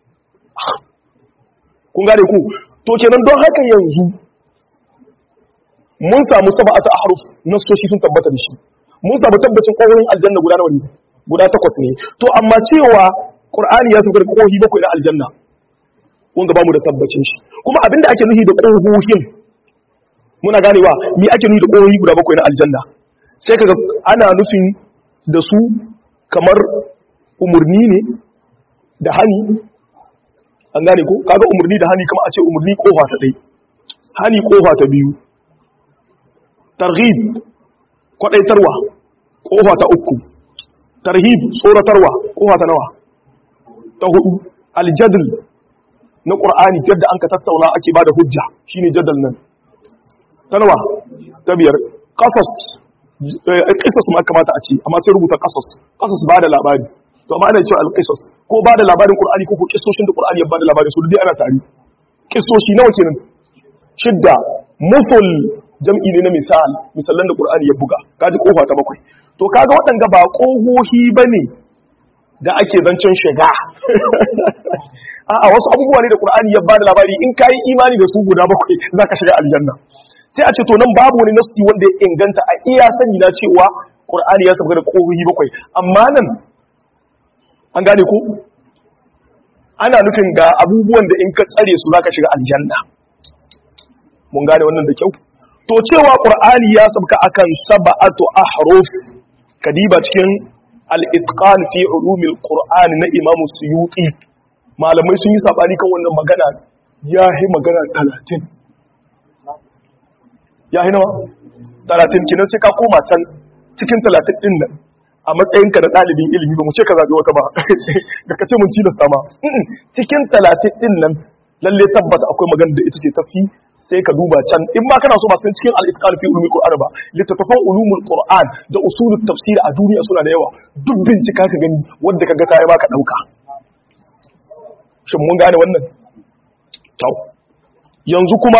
kun gane ku to kenan don haka yanzu mun samu sab'atu ahruf nasoshi sun tabbata da shi mun samu tabbacin kokorin aljanna guda nawa ne guda takwas ne to amma cewa qur'ani ya saukar kohi bakwai na aljanna wanda ba mu da tabbacin shi kuma abinda ake nufi da kohohin muna ganewa me ake nufi da kohohi guda bakwai na aljanna sai kaga ana nufin da su kamar umurni ne da hani an gane ko kaga umurni da hani kamar a ce umurni kofa ta dai hani kofa ta biyu targhib kwadaitarwa kofa ta uku tarhib tsoratarwa kofa ta nawa ta hudu aljadl na qur'ani yadda an ka tattauna ake bada hujja shine jadal nan ta nawa ta biyar qasas qisas ma kamata a ce amma sai rubuta qasas qasas bada labari to amma ana cewa alqisas ko bada labarin qur'ani ko ko kissoshin da qur'ani ya bada labarin su dai ana tare kissoshi nawa kenan shidda musul jam'i ne na misal misalan da qur'ani ya buga kaji kofa ta bakwai to kaga waɗanda ba ƙohohi ba ne da ake zancen shiga a wasu abubuwa ne da ƙur'ani ya bada labari in ka yi imani da su guda bakwai za ka shiga aljanna sai a ce to nan babu wani nasti wanda ya inganta a iya sani na cewa ƙur'ani ya sauka da ƙohohi bakwai amma nan an gane ko ana nufin ga abubuwan da in ka tsare su za ka shiga aljanna mun gane wannan da kyau to cewa qur'ani ya sabka akan sab'atu ahruf kadiba cikin al-itqan fi ulumil qur'an na imam suyuti malamai sun yi sabani kan wannan magana yahi magana 30 yahi nawa 30 kinan sai ka koma can cikin 30 din nan a matsayinka da ɗalibin ilimi ba mu ce ka zaɓi wata ba da ka ce mun cilasta ma cikin 30 din nan lalle tabbata akwai magana da ita ce tafi sai ka duba can in ma kana so ba san cikin al-itqan fi ulumul qur'an ba littattafan ulumul qur'an da usulut tafsir a duniya suna da yawa duk bincika ka gani wanda kaga ta yi baka dauka shin mun gane wannan to yanzu kuma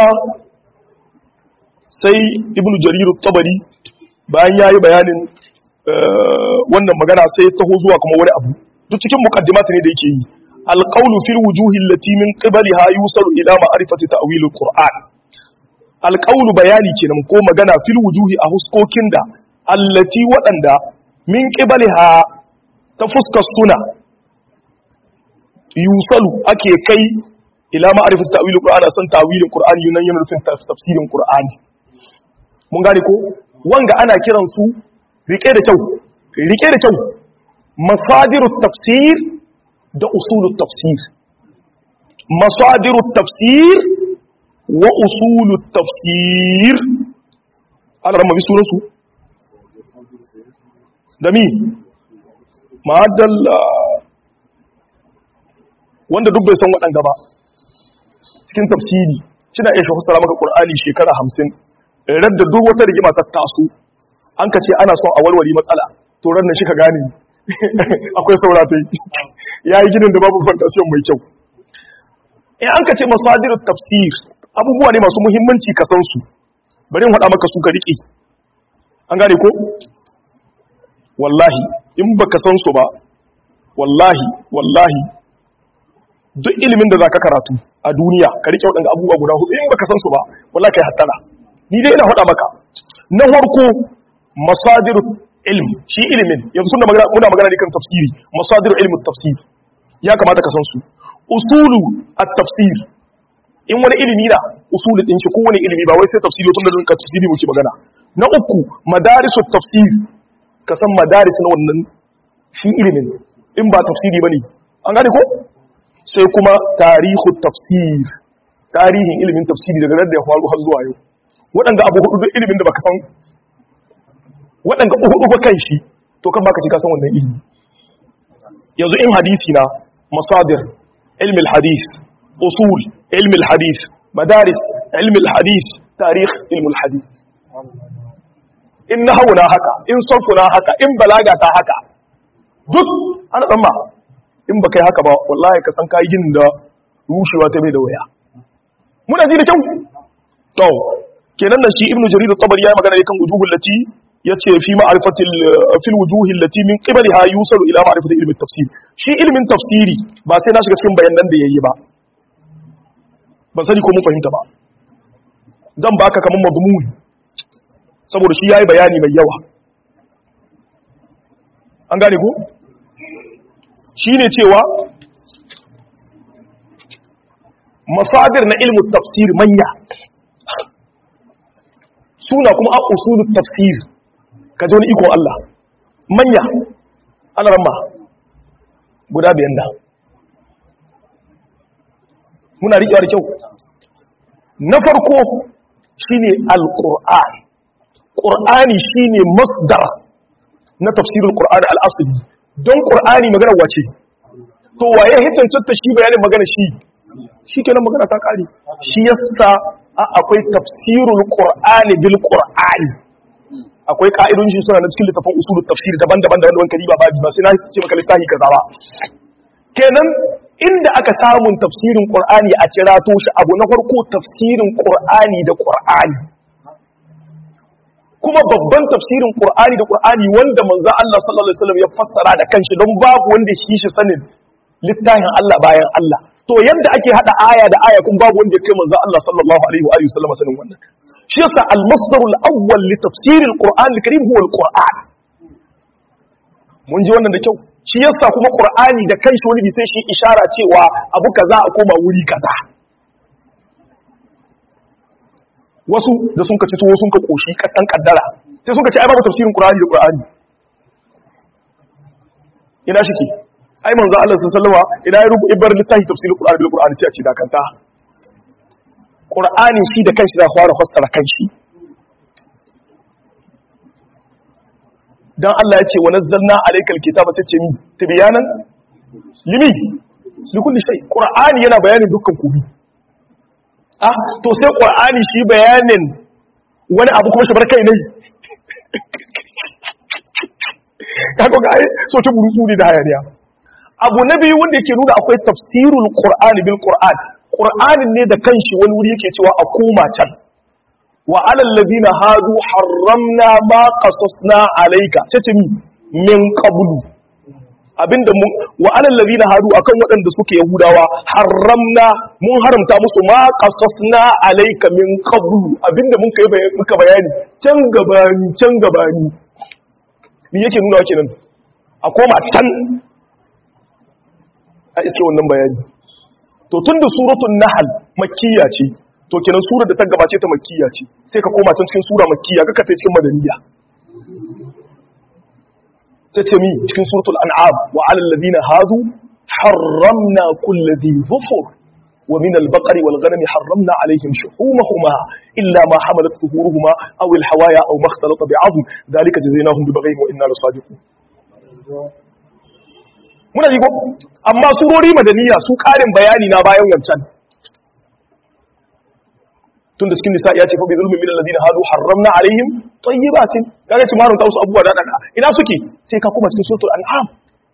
sai ibnu jarir tabari bayan yayi bayanin wannan magana sai taho zuwa kuma wani abu duk cikin muqaddimat ne da yake yi alqawlu fil wujuhi allati min qibaliha yusalu ila ma'rifati ta'wil alquran alqawlu bayani kenan ko magana fil wujuhi a huskokin da allati waɗanda min qibaliha ta fuskar suna yusalu ake kai ila ma'rifati ta'wil alquran san ta'wilin qur'ani yunan yana nufin tafsirin qur'ani mun gane ko wanga ana kiran su rike da kyau rike da kyau masadirut tafsir da usulut tafsir masadirut tafsir wa usulut tafsir ala ramma bi sunansu da mi ma'adalla wanda duk bai san waɗanda ba cikin tafsiri shina iya shafusara maka ƙur'ani shekara hamsin radda duk wata rigima ta taso an ka ce ana son a walwali matsala to ran shi ka gane akwai sauratai ya yi ginin da babu fantasiyon mai kyau in an ka ce masadirut tafsir abubuwa ne masu muhimmanci ka san su bari in faɗa maka su ka riƙe an gane ko wallahi in baka san su ba wallahi wallahi duk ilimin da zaka karatu a duniya ka riƙe waɗanda abubuwa guda hudu in baka san su ba wallahi kai hattara ni dai ina faɗa maka na farko masadiru ilm shi ilimin yanzu suna magana muna magana ne kan tafsiri masadiru ilmin tafsir ya kamata ka san su usulu at-tafsir in wani ilimi na usulu din shi kowane ilimi ba wai sai tafsiri tun da dun ka tafsiri muke magana na uku madarisu tafsir ka san madaris na wannan shi ilimin in ba tafsiri bane an gane ko sai kuma tarihu tafsir tarihin ilimin tafsiri daga da ya faru har zuwa yau waɗanda abu hudu duk ilimin da baka san waɗanda hudu ba kan shi to kan baka ci ka san wannan ilimi yanzu in hadisi na masadir ilmi hadis usul ilmi hadis madaris ilmi hadis tarikh ilmi hadis in nahawu na haka in sarfu na haka in balaga ta haka duk ana tsamma in baka yi haka ba wallahi ka san kayi ginin da rushewa ta mai da waya muna ji da kyau to kenan nan shi ibnu jarir at-tabari ya magana kan wujuhul lati yace fi ma'rifatil fil wujuhil lati min qibliha yusalu ila ma'rifati ilmi tafsir shi ilmin tafsiri ba sai na shiga cikin bayanan da yayi ba ban sani ko mun fahimta ba zan baka kaman madmun saboda shi yayi bayani mai yawa an gane ko shine cewa masadir na ilmu tafsir manya suna kuma a usulun tafsir ka ji wani ikon Allah manya ana ramma guda biyan da muna riƙewa da kyau na farko shine al-qur'an qur'ani shine masdar na tafsirin qur'ani al-asli don qur'ani magana wace to waye hicancanta shi bayanin magana shi shi kenan magana ta kare shi yasa akwai tafsirul qur'ani bil qur'ani akwai ka'idun shi suna na cikin littafin usulul tafsir daban-daban da wanda kari ba babi ba sai na ce maka littafi kaza ba kenan inda aka samun tafsirin qur'ani a cirato shi abu na farko tafsirin qur'ani da qur'ani kuma babban tafsirin qur'ani da qur'ani wanda manzo Allah sallallahu alaihi wasallam ya fassara da kanshi don babu wanda shi shi sanin littafin Allah bayan Allah to yadda ake hada aya da aya kun babu wanda ya kai manzo Allah sallallahu alaihi wa alihi wasallam sanin wannan shi yasa al-masdarul awwal li tafsir al-Qur'an al-Karim huwa al-Qur'an mun ji wannan da kyau shi yasa kuma Qur'ani da kanshi wani sai shi ishara cewa abu kaza a koma wuri kaza wasu da sun ka ci tuwo sun ka koshi kaddan kaddara sai sun ka ci ai babu tafsirin Qur'ani da Qur'ani ina shike ai manzo Allah sallallahu alaihi ina ya rubu ibar littafi tafsirin Qur'ani bil Qur'ani sai a ce dakanta Qur'ani shi da kanshi da fara fassara kanshi dan Allah ya ce wa nazzalna alaykal kitaba sai ce mi tibyanan limi li kulli shay Qur'ani yana bayanin dukkan kubi ah to sai qur'ani shi bayanin wani abu kuma shi bar kai ne kaga ga ai so ta burutsu ne da hayaniya abu na biyu wanda yake nuna akwai tafsirul qur'ani bil qur'an qur'anin ne da kanshi wani wuri yake cewa a koma can wa alal ladina hadu harramna ma qasasna alayka sai ce mi min qablu abinda mun wa alal ladina hadu akan waɗanda suke yahudawa harramna mun haramta musu ma qasasna alayka min qablu abinda mun kai muka bayani can gabani can gabani me yake nuna kenan a koma can a iske wannan bayani to tunda suratul nahl makkiya ce to kenan surar da ta gabace ta makkiya ce sai ka koma can cikin sura makkiya kaka ta cikin madaniya sai ce mi cikin suratul an'am wa 'alal ladina hadu harramna kulli dhi dhufur wa min al-baqari wal ghanami harramna 'alayhim shuhumahuma illa ma hamalat zuhuruhuma aw al-hawaya aw ma ikhtalata bi'adhm dhalika jazaynahum bi baghihim wa inna lasadiqun muna ji ko amma surori madaniya su karin bayani na bayan wancan tun da cikin nisa ya ce fa bi zulmin min alladhina hadu harramna alaihim tayyibatin kaga ci marun ta wasu abubuwa da dada ina suke sai ka kuma cikin suratul an'am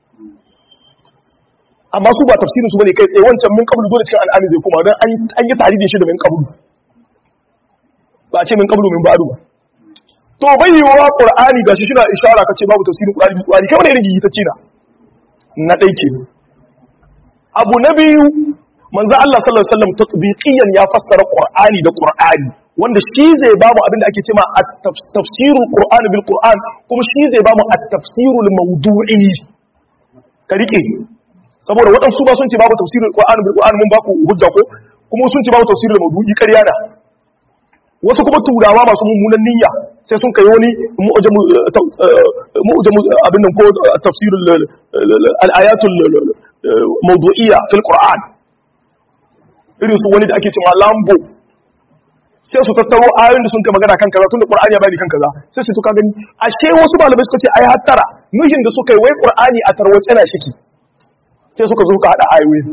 amma su ba tafsirin su bane kai tsaye wancan min qablu dole cikin an'am zai kuma dan an yi taridin shi da min qablu ba a ce min qablu min ba'du ba to bai yi wa qur'ani gashi shi na ishara kace babu tafsirin qur'ani bi qur'ani kai wani irin gigitacce na na dai ke abu na biyu manzo Allah sallallahu alaihi wasallam tatbiqiyan ya fassara Qur'ani da Qur'ani wanda shi zai ba mu abinda ake cewa at-tafsirul Qur'ani bil Qur'an kuma shi zai ba mu at-tafsirul mawdu'i ka rike saboda waɗansu ba sun ce babu tafsirul Qur'ani bil Qur'an mun ba ku hujja ko kuma sun ce babu tafsirul mawdu'i ƙarya da wasu kuma turawa masu mummunan niyya sai sun kai wani mu'jamu abin nan ko tafsirul al-ayatul mawdu'iyya fil Qur'an irin su wani da ake cewa lambo sai su tattaro ayoyin da sun kai magana kan kaza tunda qur'ani ya bani kan kaza sai su tuka gani ashe wasu malamai suka ce ai hattara nuhin da suka yi wai qur'ani a tarwace na shiki sai suka zo ka hada ayoyi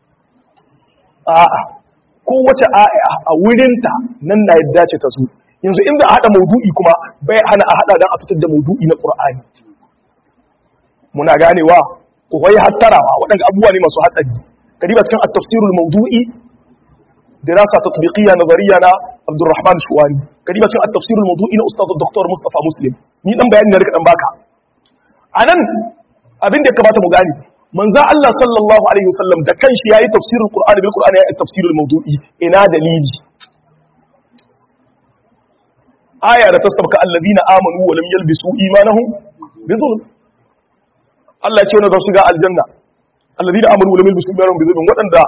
a'a kowace aya a wurinta nan na yadda ce ta su yanzu inda a hada maudu'i kuma bai hana a hada dan a fitar da maudu'i na qur'ani muna ganewa ku wai hattarawa waɗanda abubuwa ne masu hatsari kadiba cikin at-tafsirul mawdu'i دراسة تطبيقية نظرية نا عبد الرحمن الشواني كريمة شيء التفسير الموضوعي نا أستاذ الدكتور مصطفى مسلم ni dan bayani na rika dan baka anan abin da ya kamata mu gani manzo Allah sallallahu alaihi wasallam da kanshi yayi tafsirul qur'ani bil qur'ani yayi tafsirul mawdu'i ina dalili aya da tasabka alladhina amanu wa lam yalbisu imanahum bi zulm Allah ya ce wannan za su ga aljanna alladhina amanu wa lam yalbisu imanahum bi zulm wadanda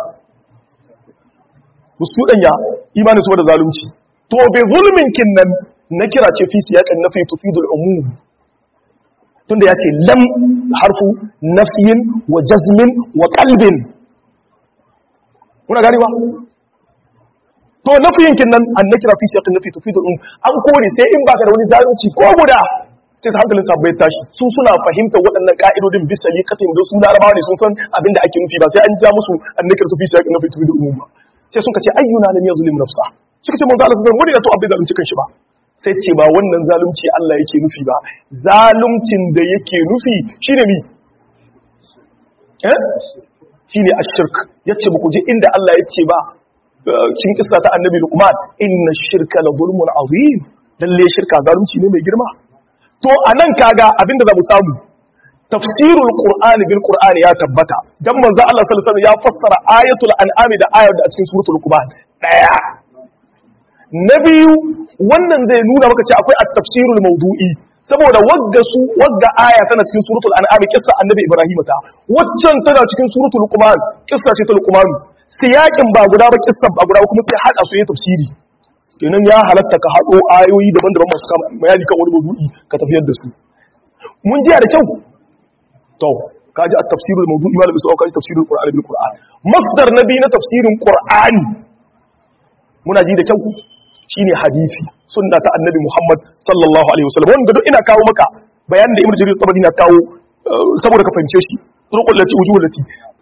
su danya imanin su da zalunci to bi zulmin kinnan na kira ce fi siyaqan nafi tufidul umum tunda yace lam harfu nafyin wa jazmin wa qalbin kuna gani ba to nafiyin kinnan an nakira fi siyaqan nafi tufidul umum an kore sai in baka da wani zalunci ko guda sai su hankalin sa bai tashi su suna fahimtar waɗannan ka'idodin bisa liqatin da su larabawa ne sun san abin da ake nufi ba sai an ja musu an nakira fi siyaqan nafi tufidul umum ba sai suka ce ayyuna lam yazlim nafsa suka ce manzo Allah sallallahu alaihi wasallam to abin zalunci kanshi ba sai ce ba wannan zalunci Allah yake nufi ba zaluncin da yake nufi shine mi eh shine ashirk yace ba ku ji inda Allah yake ba cikin kissa ta annabi Luqman inna shirka la zulmun azim lalle shirka zalunci ne mai girma to anan kaga abinda za mu samu tafsirul qur'ani bil qur'ani ya tabbata dan manzo Allah sallallahu alaihi wasallam ya fassara ayatul an'am da ayar da a cikin suratul luqman daya na biyu wannan zai nuna maka cewa akwai at-tafsirul mawdu'i saboda wagga su wagga aya tana cikin suratul an'am kissa annabi ibrahim ta waccan tana cikin suratul luqman kissa ce ta luqman siyakin ba guda ba kissa ba guda ba kuma sai hada su yi tafsiri kenan ya halatta ka hado ayoyi daban-daban masu kama bayani kan wani mawdu'i ka tafiyar da su mun jiya da kyau to kaji at-tafsirul mawdu'i malam isa kaji tafsirul qur'ani bil qur'an masdar nabi na tafsirin qur'ani muna ji da kyau shine hadisi sunna ta annabi muhammad sallallahu alaihi wasallam wanda duk ina kawo maka bayanin da ibnu jarir tabari na kawo saboda ka fahimce shi turqul lati wujuh lati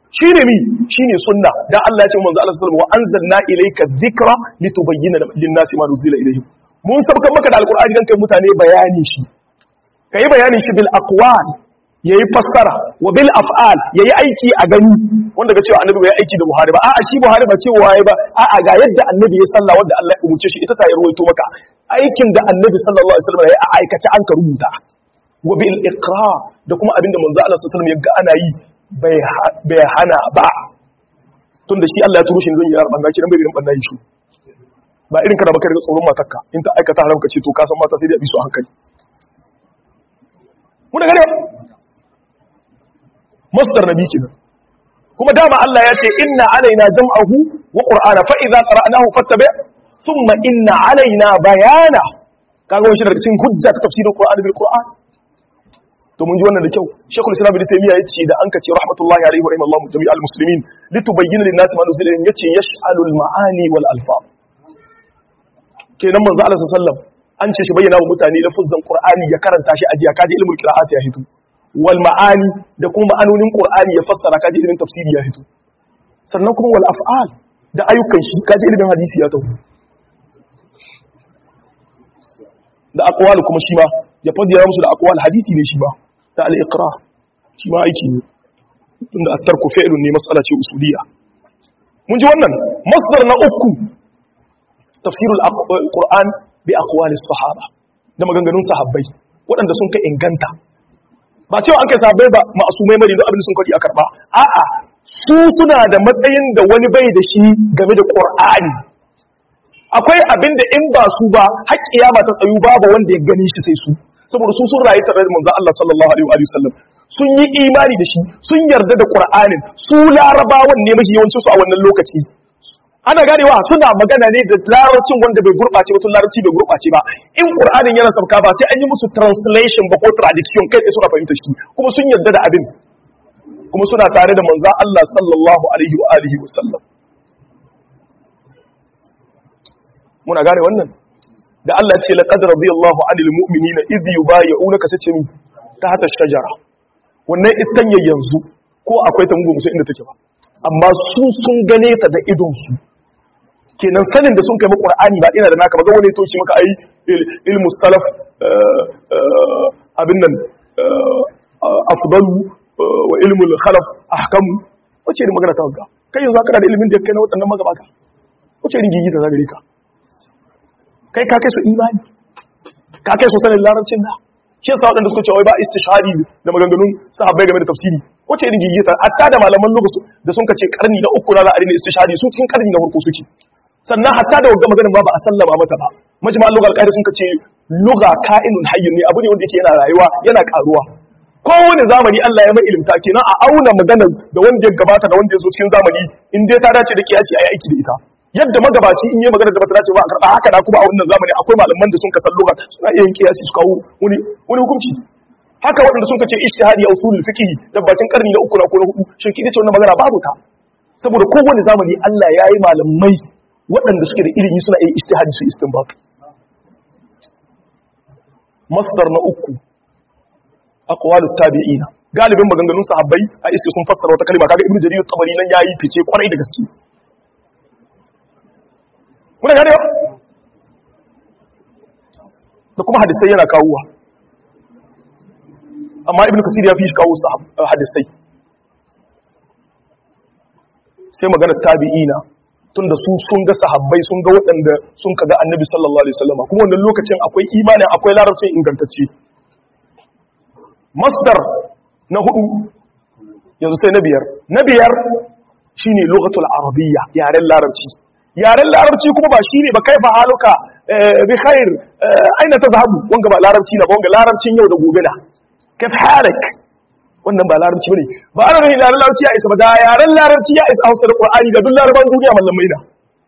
shine mi shine sunna dan Allah ya ce manzo Allah sallallahu alaihi wasallam wa anzalna ilayka dhikra litubayyana lin-nasi ma nuzila ilayhim mun sabkan maka da alqur'ani dan kai mutane bayani shi kai bayani shi bil aqwal yayi fassara wa bil af'al yayi aiki a gani wanda ga cewa annabi bai aiki da Buhari ba a'a shi Buhari ba cewa yayi ba a'a ga yadda annabi ya salla wanda Allah ya umurce shi ita ta yi ruwaito maka aikin da annabi sallallahu alaihi wasallam ya a aikace an ka rubuta wa bil iqra da kuma abinda manzo Allah sallallahu alaihi wasallam ya ga ana yi bai hana ba tunda shi Allah ya turo shi don ya yarda banna shi dan bai irin banna yi shi ba irin kana baka daga tsoron matarka in ta aikata haram ka ce to ka san mata sai dai a bi su a hankali muna gane masdar nabi kenan kuma dama Allah ya ce inna alaina jam'ahu wa qur'ana fa idza qara'nahu fattabi thumma inna alaina bayana kaga wani shi daga cikin hujja ta tafsirin qur'ani bil qur'an to mun ji wannan da kyau shekul islam ibn taymiya yace da an ka ce rahmatullahi alaihi wa rahimallahu jami'al muslimin litubayyana lin nas ma nuzila ilayhim yace yash'alu al ma'ani wal alfaz kenan manzo Allah sallallahu alaihi wasallam an ce shi bayyana wa mutane lafuzan qur'ani ya karanta shi ajiya kaji ilmul qira'at ya hito wal ma'ani da kuma ma'anonin qur'ani ya fassara kaji ilmin tafsiri ya hito sannan kuma wal af'al da ayyukan shi kaji ilmin hadisi ya taho da aqwal kuma shi ma ya fadiya musu da aqwal hadisi ne shi ba da al-iqra shi ma aiki ne tunda at-tarku fi'lun ne mas'ala ce usuliyya mun ji wannan masdar na uku tafsirul qur'an bi aqwali sahaba da maganganun sahabbai waɗanda sun kai inganta ba cewa an kai sahabbai ba ma'asumai mari da abin sun kadi a karba a'a su suna da matsayin da wani bai da shi game da qur'ani akwai abin da in ba su ba har kiyama ta tsayu babu wanda ya gani shi sai su saboda su sun rayu tare da manzon Allah sallallahu alaihi wa sallam sun yi imani da shi sun yarda da qur'anin su larabawan ne mafi yawancin su a wannan lokaci ana ganewa suna magana ne da larabcin wanda bai gurɓace ba tun larabci bai gurɓace ba in qur'anin yana sauka ba sai an yi musu translation ba ko traduction kai sai suka fahimta shi kuma sun yarda da abin kuma suna tare da manzon Allah sallallahu alaihi wa alihi wa sallam muna gane wannan da Allah ce laqad radiyallahu 'anil mu'minina idh yubayyi'unaka sace mi tahta shajara wannan itanya yanzu ko akwai ta mugu musu inda take ba amma su sun gane ta da idon su kenan sanin da sun kai maka Qur'ani ba ina da naka ba ga wani toci maka ai ilmu salaf abin nan afdalu wa ilmu khalaf ahkamu wace irin magana ta ga kai yanzu kana da ilimin da kai na waɗannan magabata wace irin gigita za gare ka kai ka kai su imani ka kai su sanin larabcin da shi yasa waɗanda suka ce wai ba istishari da maganganun sahabbai game da tafsiri wace irin gigita hatta da malaman lokaci da sun kace karni na uku na la'ari ne istishari su cikin karni na farko suke sannan hatta da wagga maganin ba ba a sallama mata ba majma'al lugal qaida sun kace lugha ka'inun hayyun ne abu ne wanda yake yana rayuwa yana karuwa kowane zamani Allah ya mai ilimta kenan a auna magana da wanda ya gabata da wanda ya zo cikin zamani in dai ta dace da kiyasi ayi aiki da ita yadda magabaci in yi magana da bata dace ba a karɓa haka da kuma a wannan zamani akwai malaman da sun kasan lugha suna iya yin kiyasi su kawo wani wani hukunci haka waɗanda sun kace ijtihadi a usulul fiqh da bacin karni na uku na ko na hudu shin kidi ce wannan magana babu ta saboda kowane zamani Allah ya yi malamai waɗanda suke da ilimi suna yin ijtihadi su istinbat masdar na uku aqwalut tabi'ina galibin maganganun sahabbai a iske sun fassara wata kalma kaga ibnu jarir tabari nan yayi fice kwarai da gaske muna gane da kuma hadisai yana kawowa amma ibnu kasir ya fi shi kawo hadisai sai magana tabi'ina tunda su sun ga sahabbai sun ga waɗanda sun kaga annabi sallallahu alaihi wasallam kuma wannan lokacin akwai imanin akwai larabcin ingantacce masdar na hudu yanzu sai na biyar na biyar shine lughatul arabiyya yaren larabci yaren larabci kuma ba shine ba kai ba haluka bi khair aina tazhabu wanga ba larabci na ba wanga larabcin yau da gobe na kif halik wannan ba larabci bane ba ana nufin yaren larabci ya isa ba da yaren larabci ya isa hausa da qur'ani ga duk laraban duniya mallamai na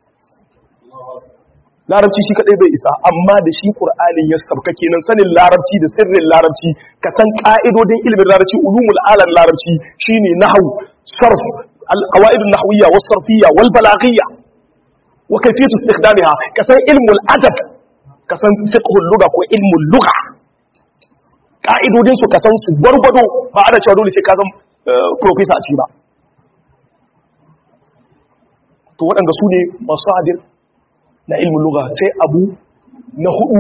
larabci shi kadai bai isa amma da shi qur'anin ya sabka kenan sanin larabci da sirrin larabci ka san ka'idodin ilimin larabci ulumul alam larabci shine nahwu sarf al-qawaid an-nahwiyya was-sarfiyya wal-balaghiyya wa kayfiyatu istikhdamiha ka san ilmul adab ka san fiqhul lugha ko ilmul lugha ka'idodin su ka san su gwargwado ba ana cewa dole sai ka san professor a ciki ba to waɗanda su ne masu hadir na ilmin lugha sai abu na hudu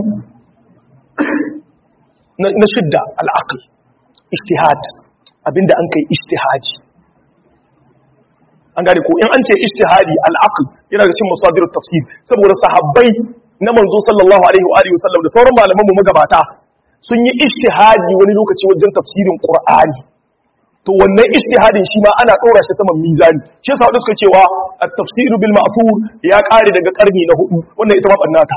na shidda al'aql ijtihad abinda an kai ijtihaji an gane ko in an ce ijtihadi al'aql yana da cikin masadir tafsir saboda sahabbai na manzo sallallahu alaihi wa alihi wasallam da sauran malaman mu magabata sun yi ijtihadi wani lokaci wajen tafsirin qur'ani to wannan ijtihadin shi ma ana dora shi saman mizani shi yasa wadanda suka cewa at-tafsir bil ma'thur ya kare daga karni na hudu wannan ita ma bannata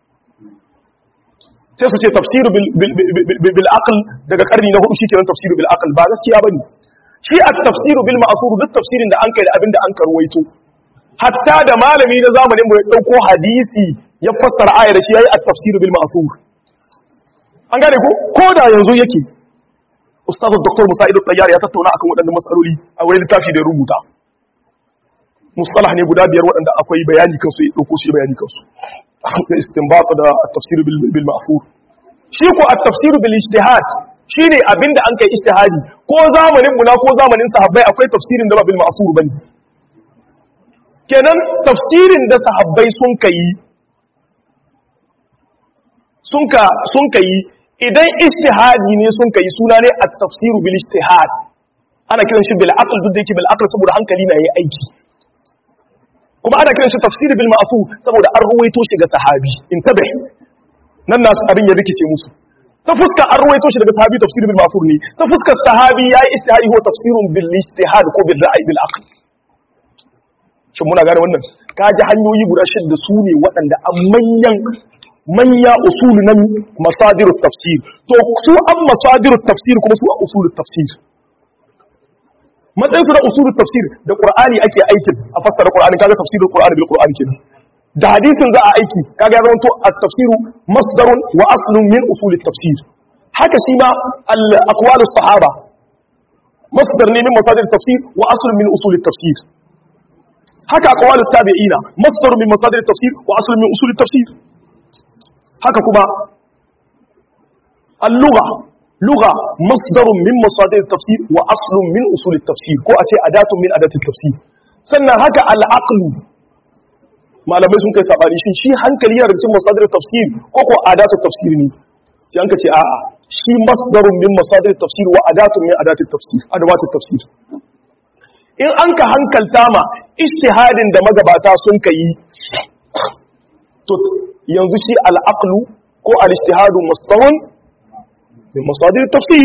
sai su ce tafsir bil aql daga karni na hudu shikenan tafsir bil aql ba gaskiya bane shi at-tafsir bil ma'thur duk tafsirin da an kai da abinda an karwaito hatta da malami na zamanin mu ya dauko hadisi ya fassara ayar shi yayi at-tafsir bil ma'thur an gane ko ko da yanzu yake ustaz dr musa'id at-tayyar ya tattauna akan waɗannan matsaloli a wani littafi da ya rubuta mustalah ne guda biyar waɗanda akwai bayani kansu ya dauko shi bayani kansu da istinbat da at-tafsir bil ma'thur shi ko at-tafsir bil ijtihad shine abinda an kai ijtihadi ko zamanin mu na ko zamanin sahabbai akwai tafsirin da ba bil ma'thur bane kenan tafsirin da sahabbai sun kai sun ka sun kai idan ijtihadi ne sun kai suna ne at-tafsir bil ijtihad ana kiran shi bil aql duk da yake bil aql saboda hankali na yayi aiki kuma ana kiran shi tafsir bil ma'thur saboda an ruwaito shi ga sahabi intabe nan nasu abin ya rikice musu ta fuska an ruwaito shi daga sahabi tafsir bil ma'thur ne ta fuskar sahabi yayi ijtihadi ko tafsirun bil ijtihad ko bil ra'yi bil aql shin muna gane wannan kaji hanyoyi guda shida su ne waɗanda a manyan manya usulu na masadir tafsir to su an masadir tafsir kuma su a usulul tafsir matsayin su na usulul tafsir da qur'ani ake aikin a fassara qur'ani kaga tafsirul qur'ani bil qur'ani kenan da hadisin za a aiki kaga ya zama to at-tafsiru masdarun wa aslun min usulit tafsir haka shi ma al-aqwal sahaba masdar ne min masadir tafsir wa aslun min usulit tafsir haka aqwal tabi'ina masdar min masadir tafsir wa aslun min usulit tafsir haka kuma al-lugha lugha masdarun min masadir tafsir wa aslun min usulit tafsir ko a ce adatun min adatit tafsir sannan haka al-aqlu malamai sun kai sabani shin shi hankali yana cikin masadir tafsir ko ko adatu tafsir ne sai an ka ce a'a shi masdarun min masadir tafsir wa adatun min adati tafsir adawat tafsir in an ka hankalta ma ijtihadin da magabata sun kai to yanzu shi al-aqlu ko al-ijtihadu masdarun min masadir tafsir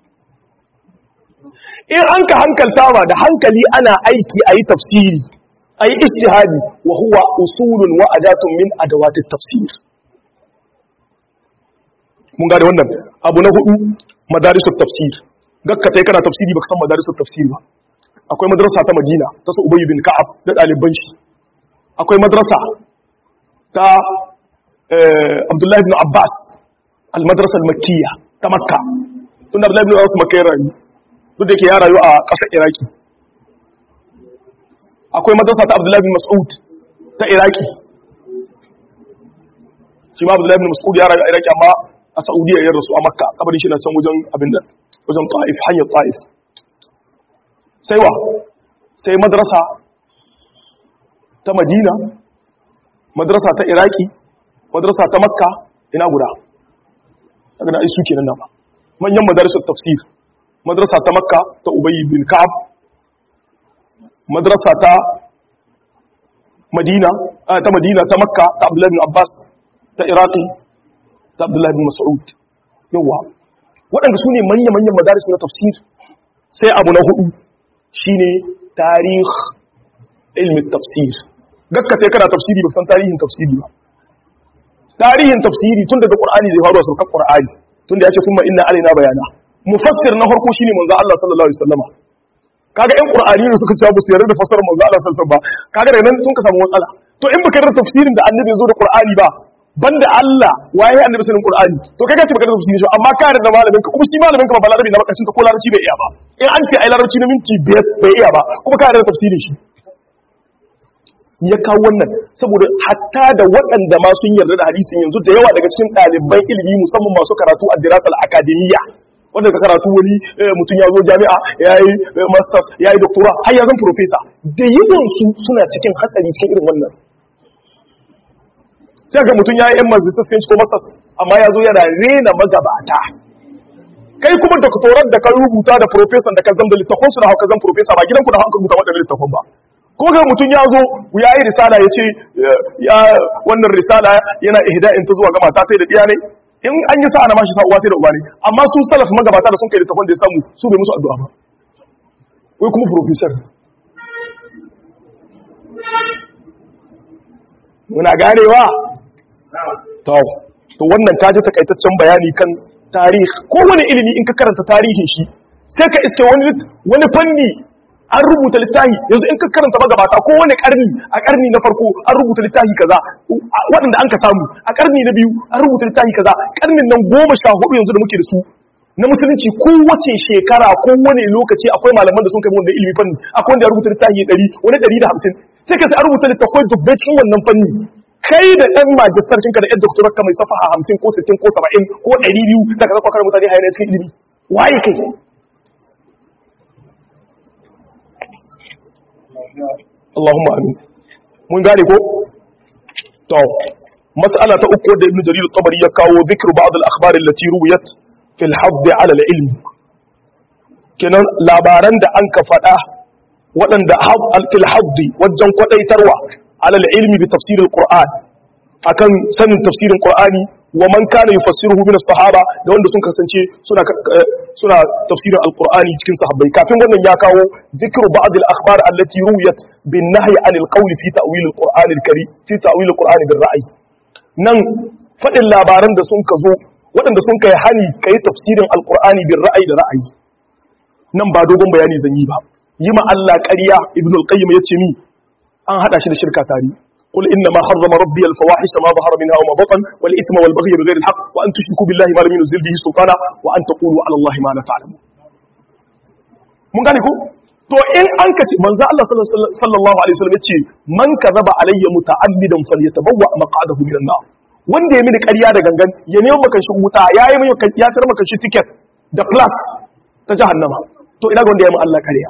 in an ka hankalta ma da hankali ana aiki ayi tafsiri أي اجتهادي وهو أصول وأداة من أدوات التفسير mun gane wannan abu na hudu madarisul tafsir gakka tai kana tafsiri baka san madarisul tafsir ba akwai madrasa ta Madina ta su Ubay bin Ka'ab da daliban shi akwai madrasa ta Abdullah ibn Abbas al-madrasa al-makkiyya ta Makka tun da Abdullah ibn Abbas Makka ya rayu duk da yake ya rayu a ƙasar Iraki akwai madrasa ta Abdullahi bin Mas'ud ta Iraki shi ma Abdullahi bin Mas'ud ya rayu a Iraki amma a Saudiya ya rasu a Makka kabarin shi na can wajen abin da wajen Taif hanyar Taif sai wa sai madrasa ta Madina madrasa ta Iraki madrasa ta Makka ina guda daga na isu kenan ba manyan madrasar tafsir madrasa ta Makka ta Ubay bin Ka'ab madrasa ta madina ta madina ta makka ta abdullahi bin abbas ta iraqi ta abdullahi bin mas'ud yawa waɗanda su ne manya-manyan madaris na tafsir sai abu na hudu shine tarih ilmin tafsir gakka sai kana tafsiri ba san tarihin tafsiri ba tarihin tafsiri tun daga qur'ani zai faru a surkar qur'ani tun da ya ce summa inna alaina bayana mufassir na farko shine manzo Allah sallallahu alaihi wasallama kaga ƴan qur'ani ne suka ce ba su yarda da fasarar manzo Allah sallallahu alaihi wasallam ba kaga da nan sun ka samu matsala to in baka yarda tafsirin da annabi ya zo da qur'ani ba banda Allah waye annabi sanin qur'ani to kaga ce baka yarda tafsirin shi amma ka yarda malamin ka kuma shi malamin ka ba balarabi na bakashin ta ko larabci bai iya ba in an ce ai larabci na minti biyar bai iya ba kuma ka yarda tafsirin shi ya kawo wannan saboda hatta da waɗanda ma sun yarda da hadisin yanzu da yawa daga cikin ɗaliban ilimi musamman masu karatu a dirasal akademiyya wanda ka karatu wani mutum ya zo jami'a ya yi masters ya yi doctora har ya zan professor da yawansu suna cikin hatsari cikin irin wannan sai ga mutum ya yi yan mazdisiskin ko masters amma ya zo yana rena magabata kai kuma doktoran da ka rubuta da professor da ka zama da littafin su da hauka zan professor ba gidanku da hauka rubuta waɗannan littafin ba ko ga mutum ya zo ya yi risala ya ce ya wannan risala yana ihda'in ta zuwa ga mata ta da diya ne in an yi sa'a na mashi sa'uwa ta da uba ne amma su salaf magabata da sun kai littafin da ya samu su bai musu addu'a ba wai kuma professor muna ganewa to to wannan kaji takaitaccen bayani kan tarihi ko wani ilimi in ka karanta tarihin shi sai ka iske wani wani fanni an rubuta littafi yanzu in ka karanta magabata ko wani karni a karni na farko an rubuta littafi kaza waɗanda an ka samu a karni na biyu an rubuta littafi kaza karnin nan goma sha hudu yanzu da muke da su na musulunci kowace shekara ko wani lokaci akwai malaman da sun kai wanda ilimi fanni akwai wanda ya rubuta littafi ɗari wani ɗari da hamsin sai ka sai an rubuta littafai dubbai cikin wannan fanni kai da ɗan majistarcin ka da ɗan doktorar ka mai safaha hamsin ko sittin ko saba'in ko ɗari biyu da ka zaka kare mutane hayar cikin ilimi waye kai Allahumma amin mun gane ko to mas'ala ta uku da Ibn Jarir al-Tabari ya kawo zikru ba'd al-akhbar allati ruwiyat fil hadd 'ala al-ilm kenan labaran da an ka faɗa waɗanda fil hadd wajen kwadaitarwa 'ala al-ilmi bi tafsir al-Qur'an akan sanin tafsirin Qur'ani wa man kana yufassiruhu min as-sahaba da wanda sun kasance suna suna tafsirin al-Qur'ani cikin sahabbai kafin wannan ya kawo zikru ba'd al-akhbar allati ruwiyat bin nahyi 'an al-qawl fi ta'wil al-Qur'an al-karim fi ta'wil al-Qur'an bil ra'yi nan fadin labaran da sun kazo waɗanda sun kai hani kai tafsirin al-Qur'ani bil ra'yi da ra'ayi nan ba dogon bayani zan yi ba yi ma Allah ƙarya ibn al-qayyim yace mi an hada shi da shirka tare قل إنما حرم ربي الفواحش ما ظهر منها وما بطن والإثم والبغي بغير الحق وأن تشركوا بالله ما لم ينزل به سلطانا وأن تقولوا على الله ما لا تعلمون mun gane ko to in an ka ce manzo Allah sallallahu alaihi wasallam yace man kazaba alayya muta'ammidan falyatabawwa maq'adahu minan nar wanda ya mini ƙarya da gangan ya nemo maka shi wuta yayi mai ya tar maka shi ticket da plus ta jahannama to ina ga wanda ya mu Allah ƙarya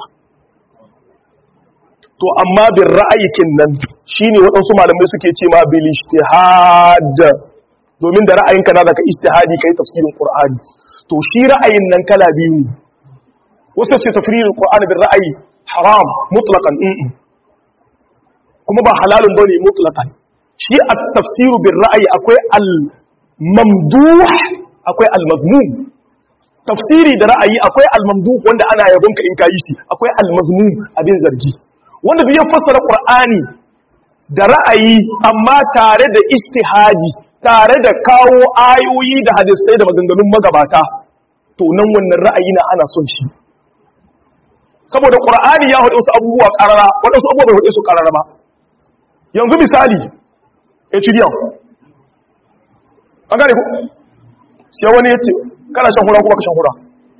to amma bin ra'ayikin nan shine waɗansu malamai suke ce ma bil ijtihad domin da ra'ayinka na zaka ijtihadi kai tafsirin qur'ani to shi ra'ayin nan kala biyu ne wasu ce tafsirin qur'ani bil ra'ayi haram mutlaqan kuma ba halalun bane mutlaqan shi at-tafsir bil ra'ayi akwai al-mamduh akwai al-mazmum tafsiri da ra'ayi akwai al-mamduh wanda ana yabonka in kayi shi akwai al-mazmum abin zargi wanda biyan fassara ƙur'ani da ra'ayi amma tare da istihadi tare da kawo ayoyi da hadisai da maganganun magabata to nan wannan ra'ayi na ana son shi saboda ƙur'ani ya haɗe wasu abubuwa ƙarara waɗansu abubuwa bai haɗe su ƙarara ba yanzu misali etudiyan an gane ku sai wani ya ce kana shan hura kuma ka shan hura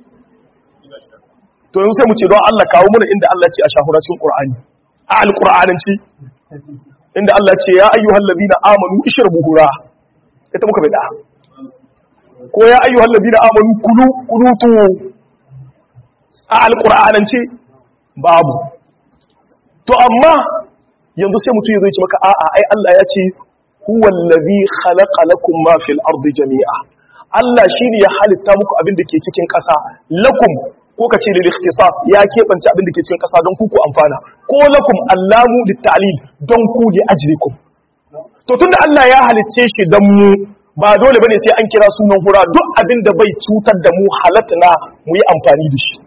to yanzu sai mu ce don Allah kawo mana inda Allah ce a shahura cikin Qur'ani a alqur'ananci inda Allah ce ya ayyuhal ladina amanu ishrabu hura ita muka bada ko ya ayyuhal ladina amanu kulu kunutu a alqur'ananci babu to amma yanzu sai mutum ya zo ya ce maka a'a ai Allah ya ce huwa allazi khalaqa lakum ma fil ardi jami'a Allah shine ya halitta muku abin da ke cikin ƙasa lakum ko ka ce lil ikhtisas ya keɓance abin da ke cikin ƙasa don ku ku amfana ko lakum allamu lit ta'lil don ku li ajrikum to tunda Allah ya halicce shi dan mu ba dole bane sai an kira sunan hura duk abin da bai cutar da mu halatta mu yi amfani da shi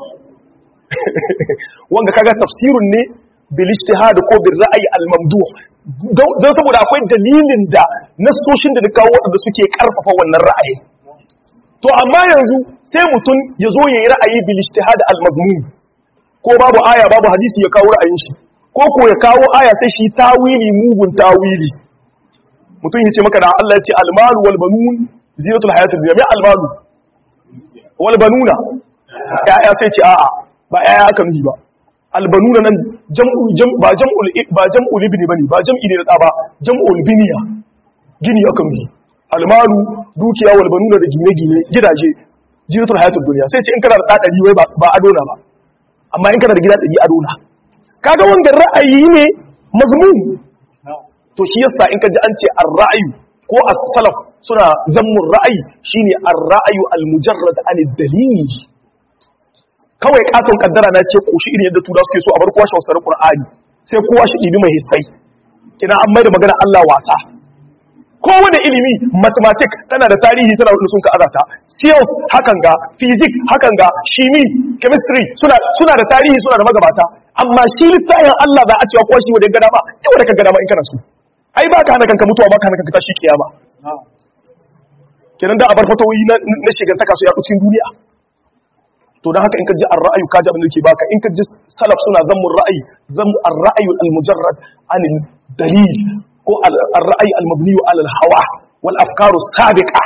wanga kaga tafsirun ne bil ijtihad ko bil ra'yi al mamduh don saboda akwai dalilin da nasoshin da kawo wadanda suke karfafa wannan ra'ayi to amma yanzu sai mutum ya zo ya yi ra'ayi bil ijtihad al mazmum ko babu aya babu hadisi ya kawo ra'ayin shi ko ko ya kawo aya sai shi tawili mugun tawili mutum ya ce maka da Allah ya ce al malu wal banun zinatul hayatid dunya mai al malu wal banuna ya sai ce a'a ba ya aka nuhi ba al banuna nan jam'u jam ba jam'ul ba jam'ul ibni bane ba jam'i ne da ba jam'ul biniya gini aka nuhi almalu dukiya wal banuna da gine-gine gidaje zinatul hayatud dunya sai ce in kana da da dari wai ba ado na ba amma in kana da gida dari ado na kaga wanda ra'ayi ne mazmum to shi yasa in ka ji an ce ar-ra'yu ko as-salaf suna zammun ra'ayi shine ar-ra'yu al-mujarrad an dalil kawai katon kaddara na ce koshi irin yadda tura suke so a bar kowa shi wasarar qur'ani sai kowa shi ɗibi mai hissai kina an maida magana Allah wasa kowane ilimi mathematic tana da tarihi tana da sun ka azata science hakan ga physics hakan ga shimi chemistry suna suna da tarihi suna da magabata amma shi littafin Allah za a cewa kowa shi wanda gada ba yau da ka gada ba in kana so ai ba ka hana kanka mutuwa ba ka hana kanka tashi kiyama kenan da a bar fatawoyi na shigantaka su yaɗu cikin duniya to don haka in ka ji ar-ra'ayu ka ji abin da ke baka in ka ji salaf suna zammun ra'ayi zammu ar-ra'ayu al-mujarrad an dalil ko ar-ra'ayi al-mabni ala al-hawa wal afkaru sabiqa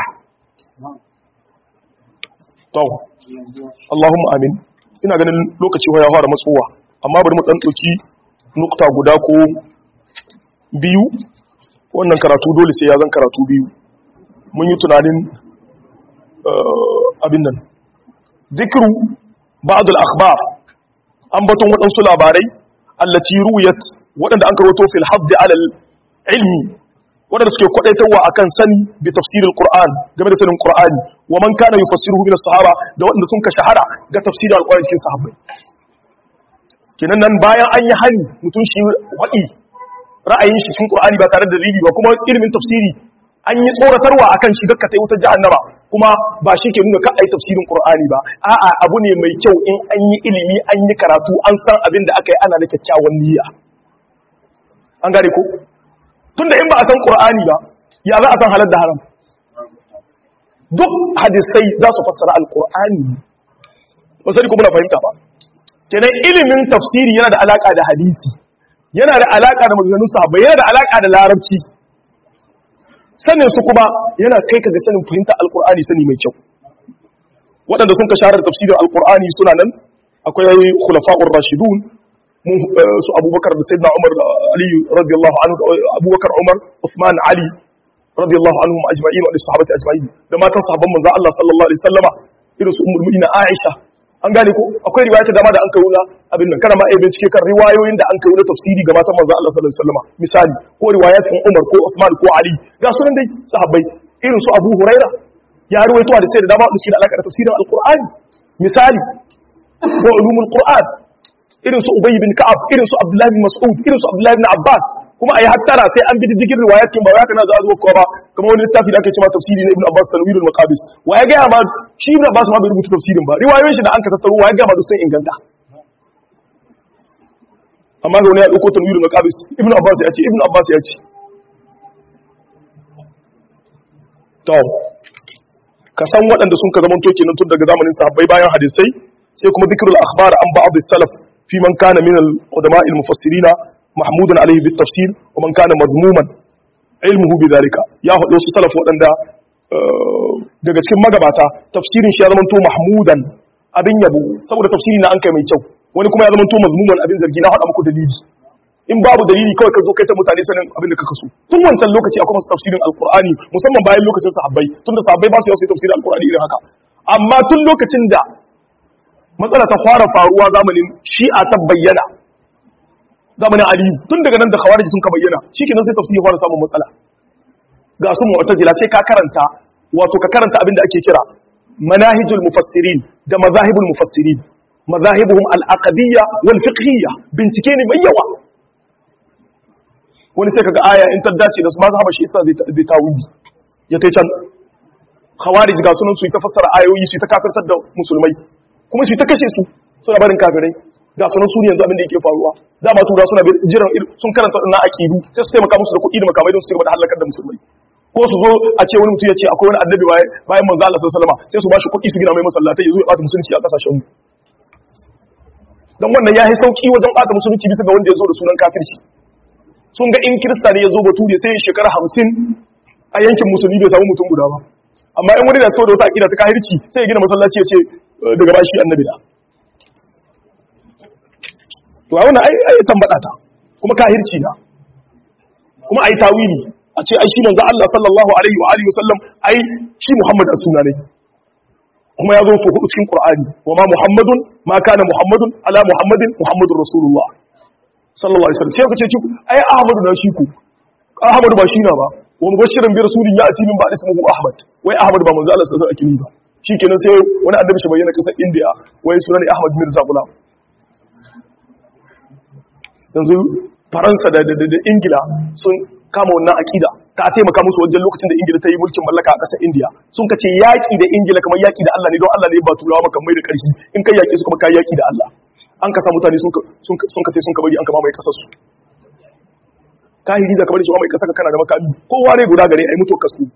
to Allahumma amin ina ganin lokaci ya fara matsowa amma bari mu dan dauki nukta guda ko biyu wannan karatu dole sai ya zan karatu biyu mun yi tunanin abin nan zikiru ba'd al-akhbar an baton waɗansu labarai allati ruwiyat waɗanda an karoto fil hadd ala ilmi waɗanda suke kwadaitarwa akan sani bi tafsiril qur'an game da sanin qur'ani wa man kana yufassiruhu min as-sahaba da waɗanda sun ka shahara ga tafsirin al-qur'ani cikin sahabbai kenan nan bayan an yi hani mutum shi wadi ra'ayin shi cikin qur'ani ba tare da dalili ba kuma ilimin tafsiri an yi tsoratarwa akan shi gakka tai wutar jahannama kuma ba shi ke nuna ka ai tafsirin qur'ani ba a'a abu ne mai kyau in an yi ilimi an yi karatu an san abin da aka yi ana da kyakkyawan niyya an gane ko tunda in ba a san qur'ani ba ya za a san halal da haram duk hadisai za su fassara alqur'ani ba sai kuma na fahimta ba kenan ilimin tafsiri yana da alaka da hadisi yana da alaka da maganganun sahabbai yana da alaka da larabci sanin su kuma yana kai ka ga sanin fahimta alkur'ani sani mai kyau waɗanda sun ka sharar tafsirin alkur'ani suna nan akwai khulafa'ur rashidun su abubakar da sayyidina umar da ali radiyallahu anhu abubakar umar usman ali radiyallahu anhum ajma'in wa sahabati ajma'in da matan sahabban manzon Allah sallallahu alaihi wasallama irin su ummul mu'minin Aisha an gane ko akwai riwaya ta dama da an kawo na abin nan kana ma ai bincike kan riwayoyin da an kawo na tafsiri ga matan manzon Allah sallallahu alaihi wasallama misali ko riwayatin Umar ko Uthman ko Ali ga sunan dai sahabbai irin su Abu Huraira ya ruwaito da sai da dama da suke da alaka da tafsirin Al-Qur'ani misali ko ulumul Qur'an irin su Ubay bin Ka'ab irin su Abdullah bin Mas'ud irin su Abdullah bin Abbas kuma ayi hattara sai an bi diddigin riwayatin ba haka na za a zo ko ba kamar wani littafi da ake cewa tafsiri na Ibn Abbas Tanwirul Maqabis wa ya ga ma shi Ibn Abbas ma bai rubuta tafsirin ba riwayoyin shi da an ka tattaro wa ya ga ma duk sun inganta amma ga wani ya dauko Tanwirul Maqabis Ibn Abbas ya ce Ibn Abbas ya ce to ka san waɗanda sun ka zaman toke nan tun daga zamanin sahabbai bayan hadisai sai kuma zikrul akhbar an ba'd as-salaf fi man kana min al-qudama al-mufassirina mahmudan alayhi bit tafsir wa man kana mazmuman ilmuhu bidhalika ya hado su salaf waɗanda daga cikin magabata tafsirin shi ya zama to mahmudan abin yabo saboda tafsiri na an kai mai kyau wani kuma ya zama to mazmuman abin zargi na hada muku dalili in babu dalili kawai ka zo kai ta mutane sanin abin da kaka so tun wancan lokaci akwai masu tafsirin alqur'ani musamman bayan lokacin sahabbai tunda sahabbai ba su yi tafsirin alqur'ani irin haka amma tun lokacin da matsala ta fara faruwa zamanin shi'a ta bayyana zamanin aliyu tun daga nan da khawarij sun ka bayyana shikenan sai tafsiri fara samun matsala ga su mu'tazila sai ka karanta wato ka karanta abin da ake kira manahijul mufassirin da mazahibul mufassirin mazahibuhum al-aqdiyya wal fiqhiyya bincike ne mai yawa wani sai kaga aya in ta dace da su mazhaba shi ita zai tawili ya tai can khawarij ga sunan su ta fassara ayoyi su ta kafirtar da musulmai kuma su ta kashe su suna barin kafirai ga sunan su ne yanzu abin da yake faruwa da ba tura suna jiran sun karanta na aqidu sai su taimaka musu da kuɗi da makamai don su cigaba da halakar da musulmai ko su zo a ce wani mutum ya ce akwai wani annabi bayan manzo Allah sallallahu alaihi wasallam sai su ba shi kuɗi su gina mai masallatai ya zo ya bata musulunci a kasashen mu dan wannan ya yi sauki wajen bata musulunci bisa ga wanda ya zo da sunan kafirci sun ga in kirista ne ya zo bature sai ya shekara hamsin a yankin musulmi bai samu mutum guda ba amma in wani da to da wata akida ta kahirci sai ya gina masallaci ya ce daga bashi annabi da to a wannan ai tambada ta kuma kahirci na kuma ai tawili a ce ai shi manzo Allah sallallahu alaihi wa alihi wasallam ai shi Muhammad as-suna ne kuma ya zo su hudu cikin qur'ani wa ma muhammadun ma kana muhammadun ala muhammadin muhammadur rasulullah sallallahu alaihi wasallam sai kace ci ai ahmadu na shi ku ahmadu ba shi na ba wa mubashirin bi rasulin ya ati min ba ismuhu ahmad wai ahmad ba manzo Allah sallallahu alaihi wasallam ba shikenan sai wani annabi shi bayyana kasar india wai sunan ahmad mirza gulam yanzu faransa da ingila sun kama wannan akida ta taimaka musu wajen lokacin da ingila ta yi mulkin mallaka a ƙasar indiya sun ka ce yaƙi da ingila kamar yaƙi da allah ne don allah ne ba turawa maka mai da ƙarfi in kai yaƙi su kuma kai yaƙi da allah an ka sa mutane sun ka tai sun ka bari an kama mai ƙasar su kahiri da kamar shi mai ƙasar ka kana da makami kowa ne guda gare a yi mutuwar kasu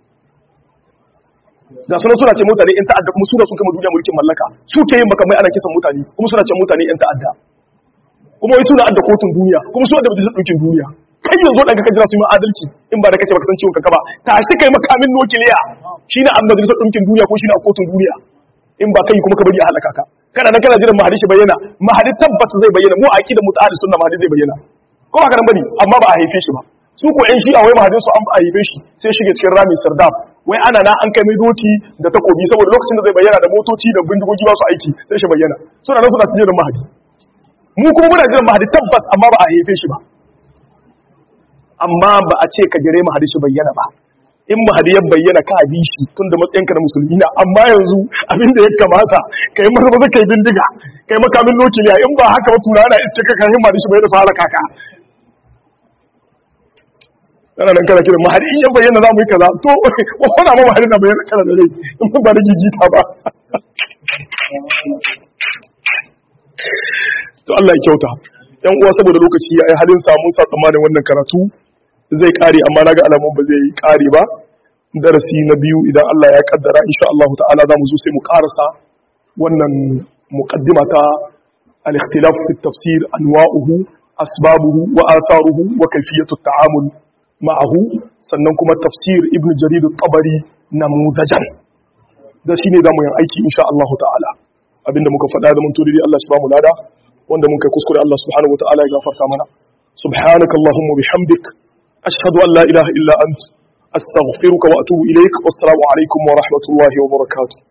da suna suna ce mutane yan ta'adda kuma suna sun kama duniya mulkin mallaka su ke yin makamai ana kisan mutane kuma suna ce mutane yan ta'adda kuma wai suna adda kotun duniya kuma su adda majalisar ɗaukin duniya kai yanzu ɗan ka jira su yi adalci in ba da kace baka san ciwon kanka ba ta shi kai makamin nukiliya shine a majalisar ɗaukin duniya ko shine a kotun duniya in ba kai kuma ka bari a halaka ka kana nan kana jiran mahadi shi bayyana mahadi tabbata zai bayyana mu aqida mutahadi sunna mahadi zai bayyana ko ba karan bane amma ba a haife shi ba su ko ƴan shi'a wai mahadin su an a haife shi sai shige cikin rami sardab wai ana na an kai mai doki da takobi saboda lokacin da zai bayyana da motoci da bindigogi ba su aiki sai shi bayyana suna nan suna cikin mahadi mu kuma muna jiran mahadi tabbas amma ba a haife shi ba amma ba a ce ka jire mahadi shi bayyana ba in mahadi ya bayyana ka bi shi tun da matsayinka na musulmi na amma yanzu abin da ya kamata kai maza maza kai bindiga kai makamin nukiliya in ba haka ba tura na iske ka kai mahadi shi bayyana su halaka ka kana nan kana kiran mahadi in ya bayyana za mu yi kaza to wani ma mahadi na bayyana kana da rai in ba da gigita ba to Allah ya kyauta yan uwa saboda lokaci ya yi halin samun sa tsammanin wannan karatu zai kare amma naga alamun ba zai kare ba darasi na biyu idan Allah ya kaddara insha Allah ta'ala za mu zo sai mu karasa wannan muqaddima ta al-ikhtilaf fi tafsir anwa'uhu asbabuhu wa atharuhu wa kayfiyatu at-ta'amul ma'ahu sannan kuma tafsir ibn jarir at-tabari namuzajan da shine zamu yin aiki insha Allah ta'ala abinda muka faɗa da mun turi Allah subhanahu wa ta'ala wanda mun kai kuskure Allah subhanahu wa ta'ala ya gafarta mana subhanaka allahumma bihamdik ashhadu an la ilaha illa ant astaghfiruka wa atubu ilaik wassalamu alaikum wa rahmatullahi wa barakatuh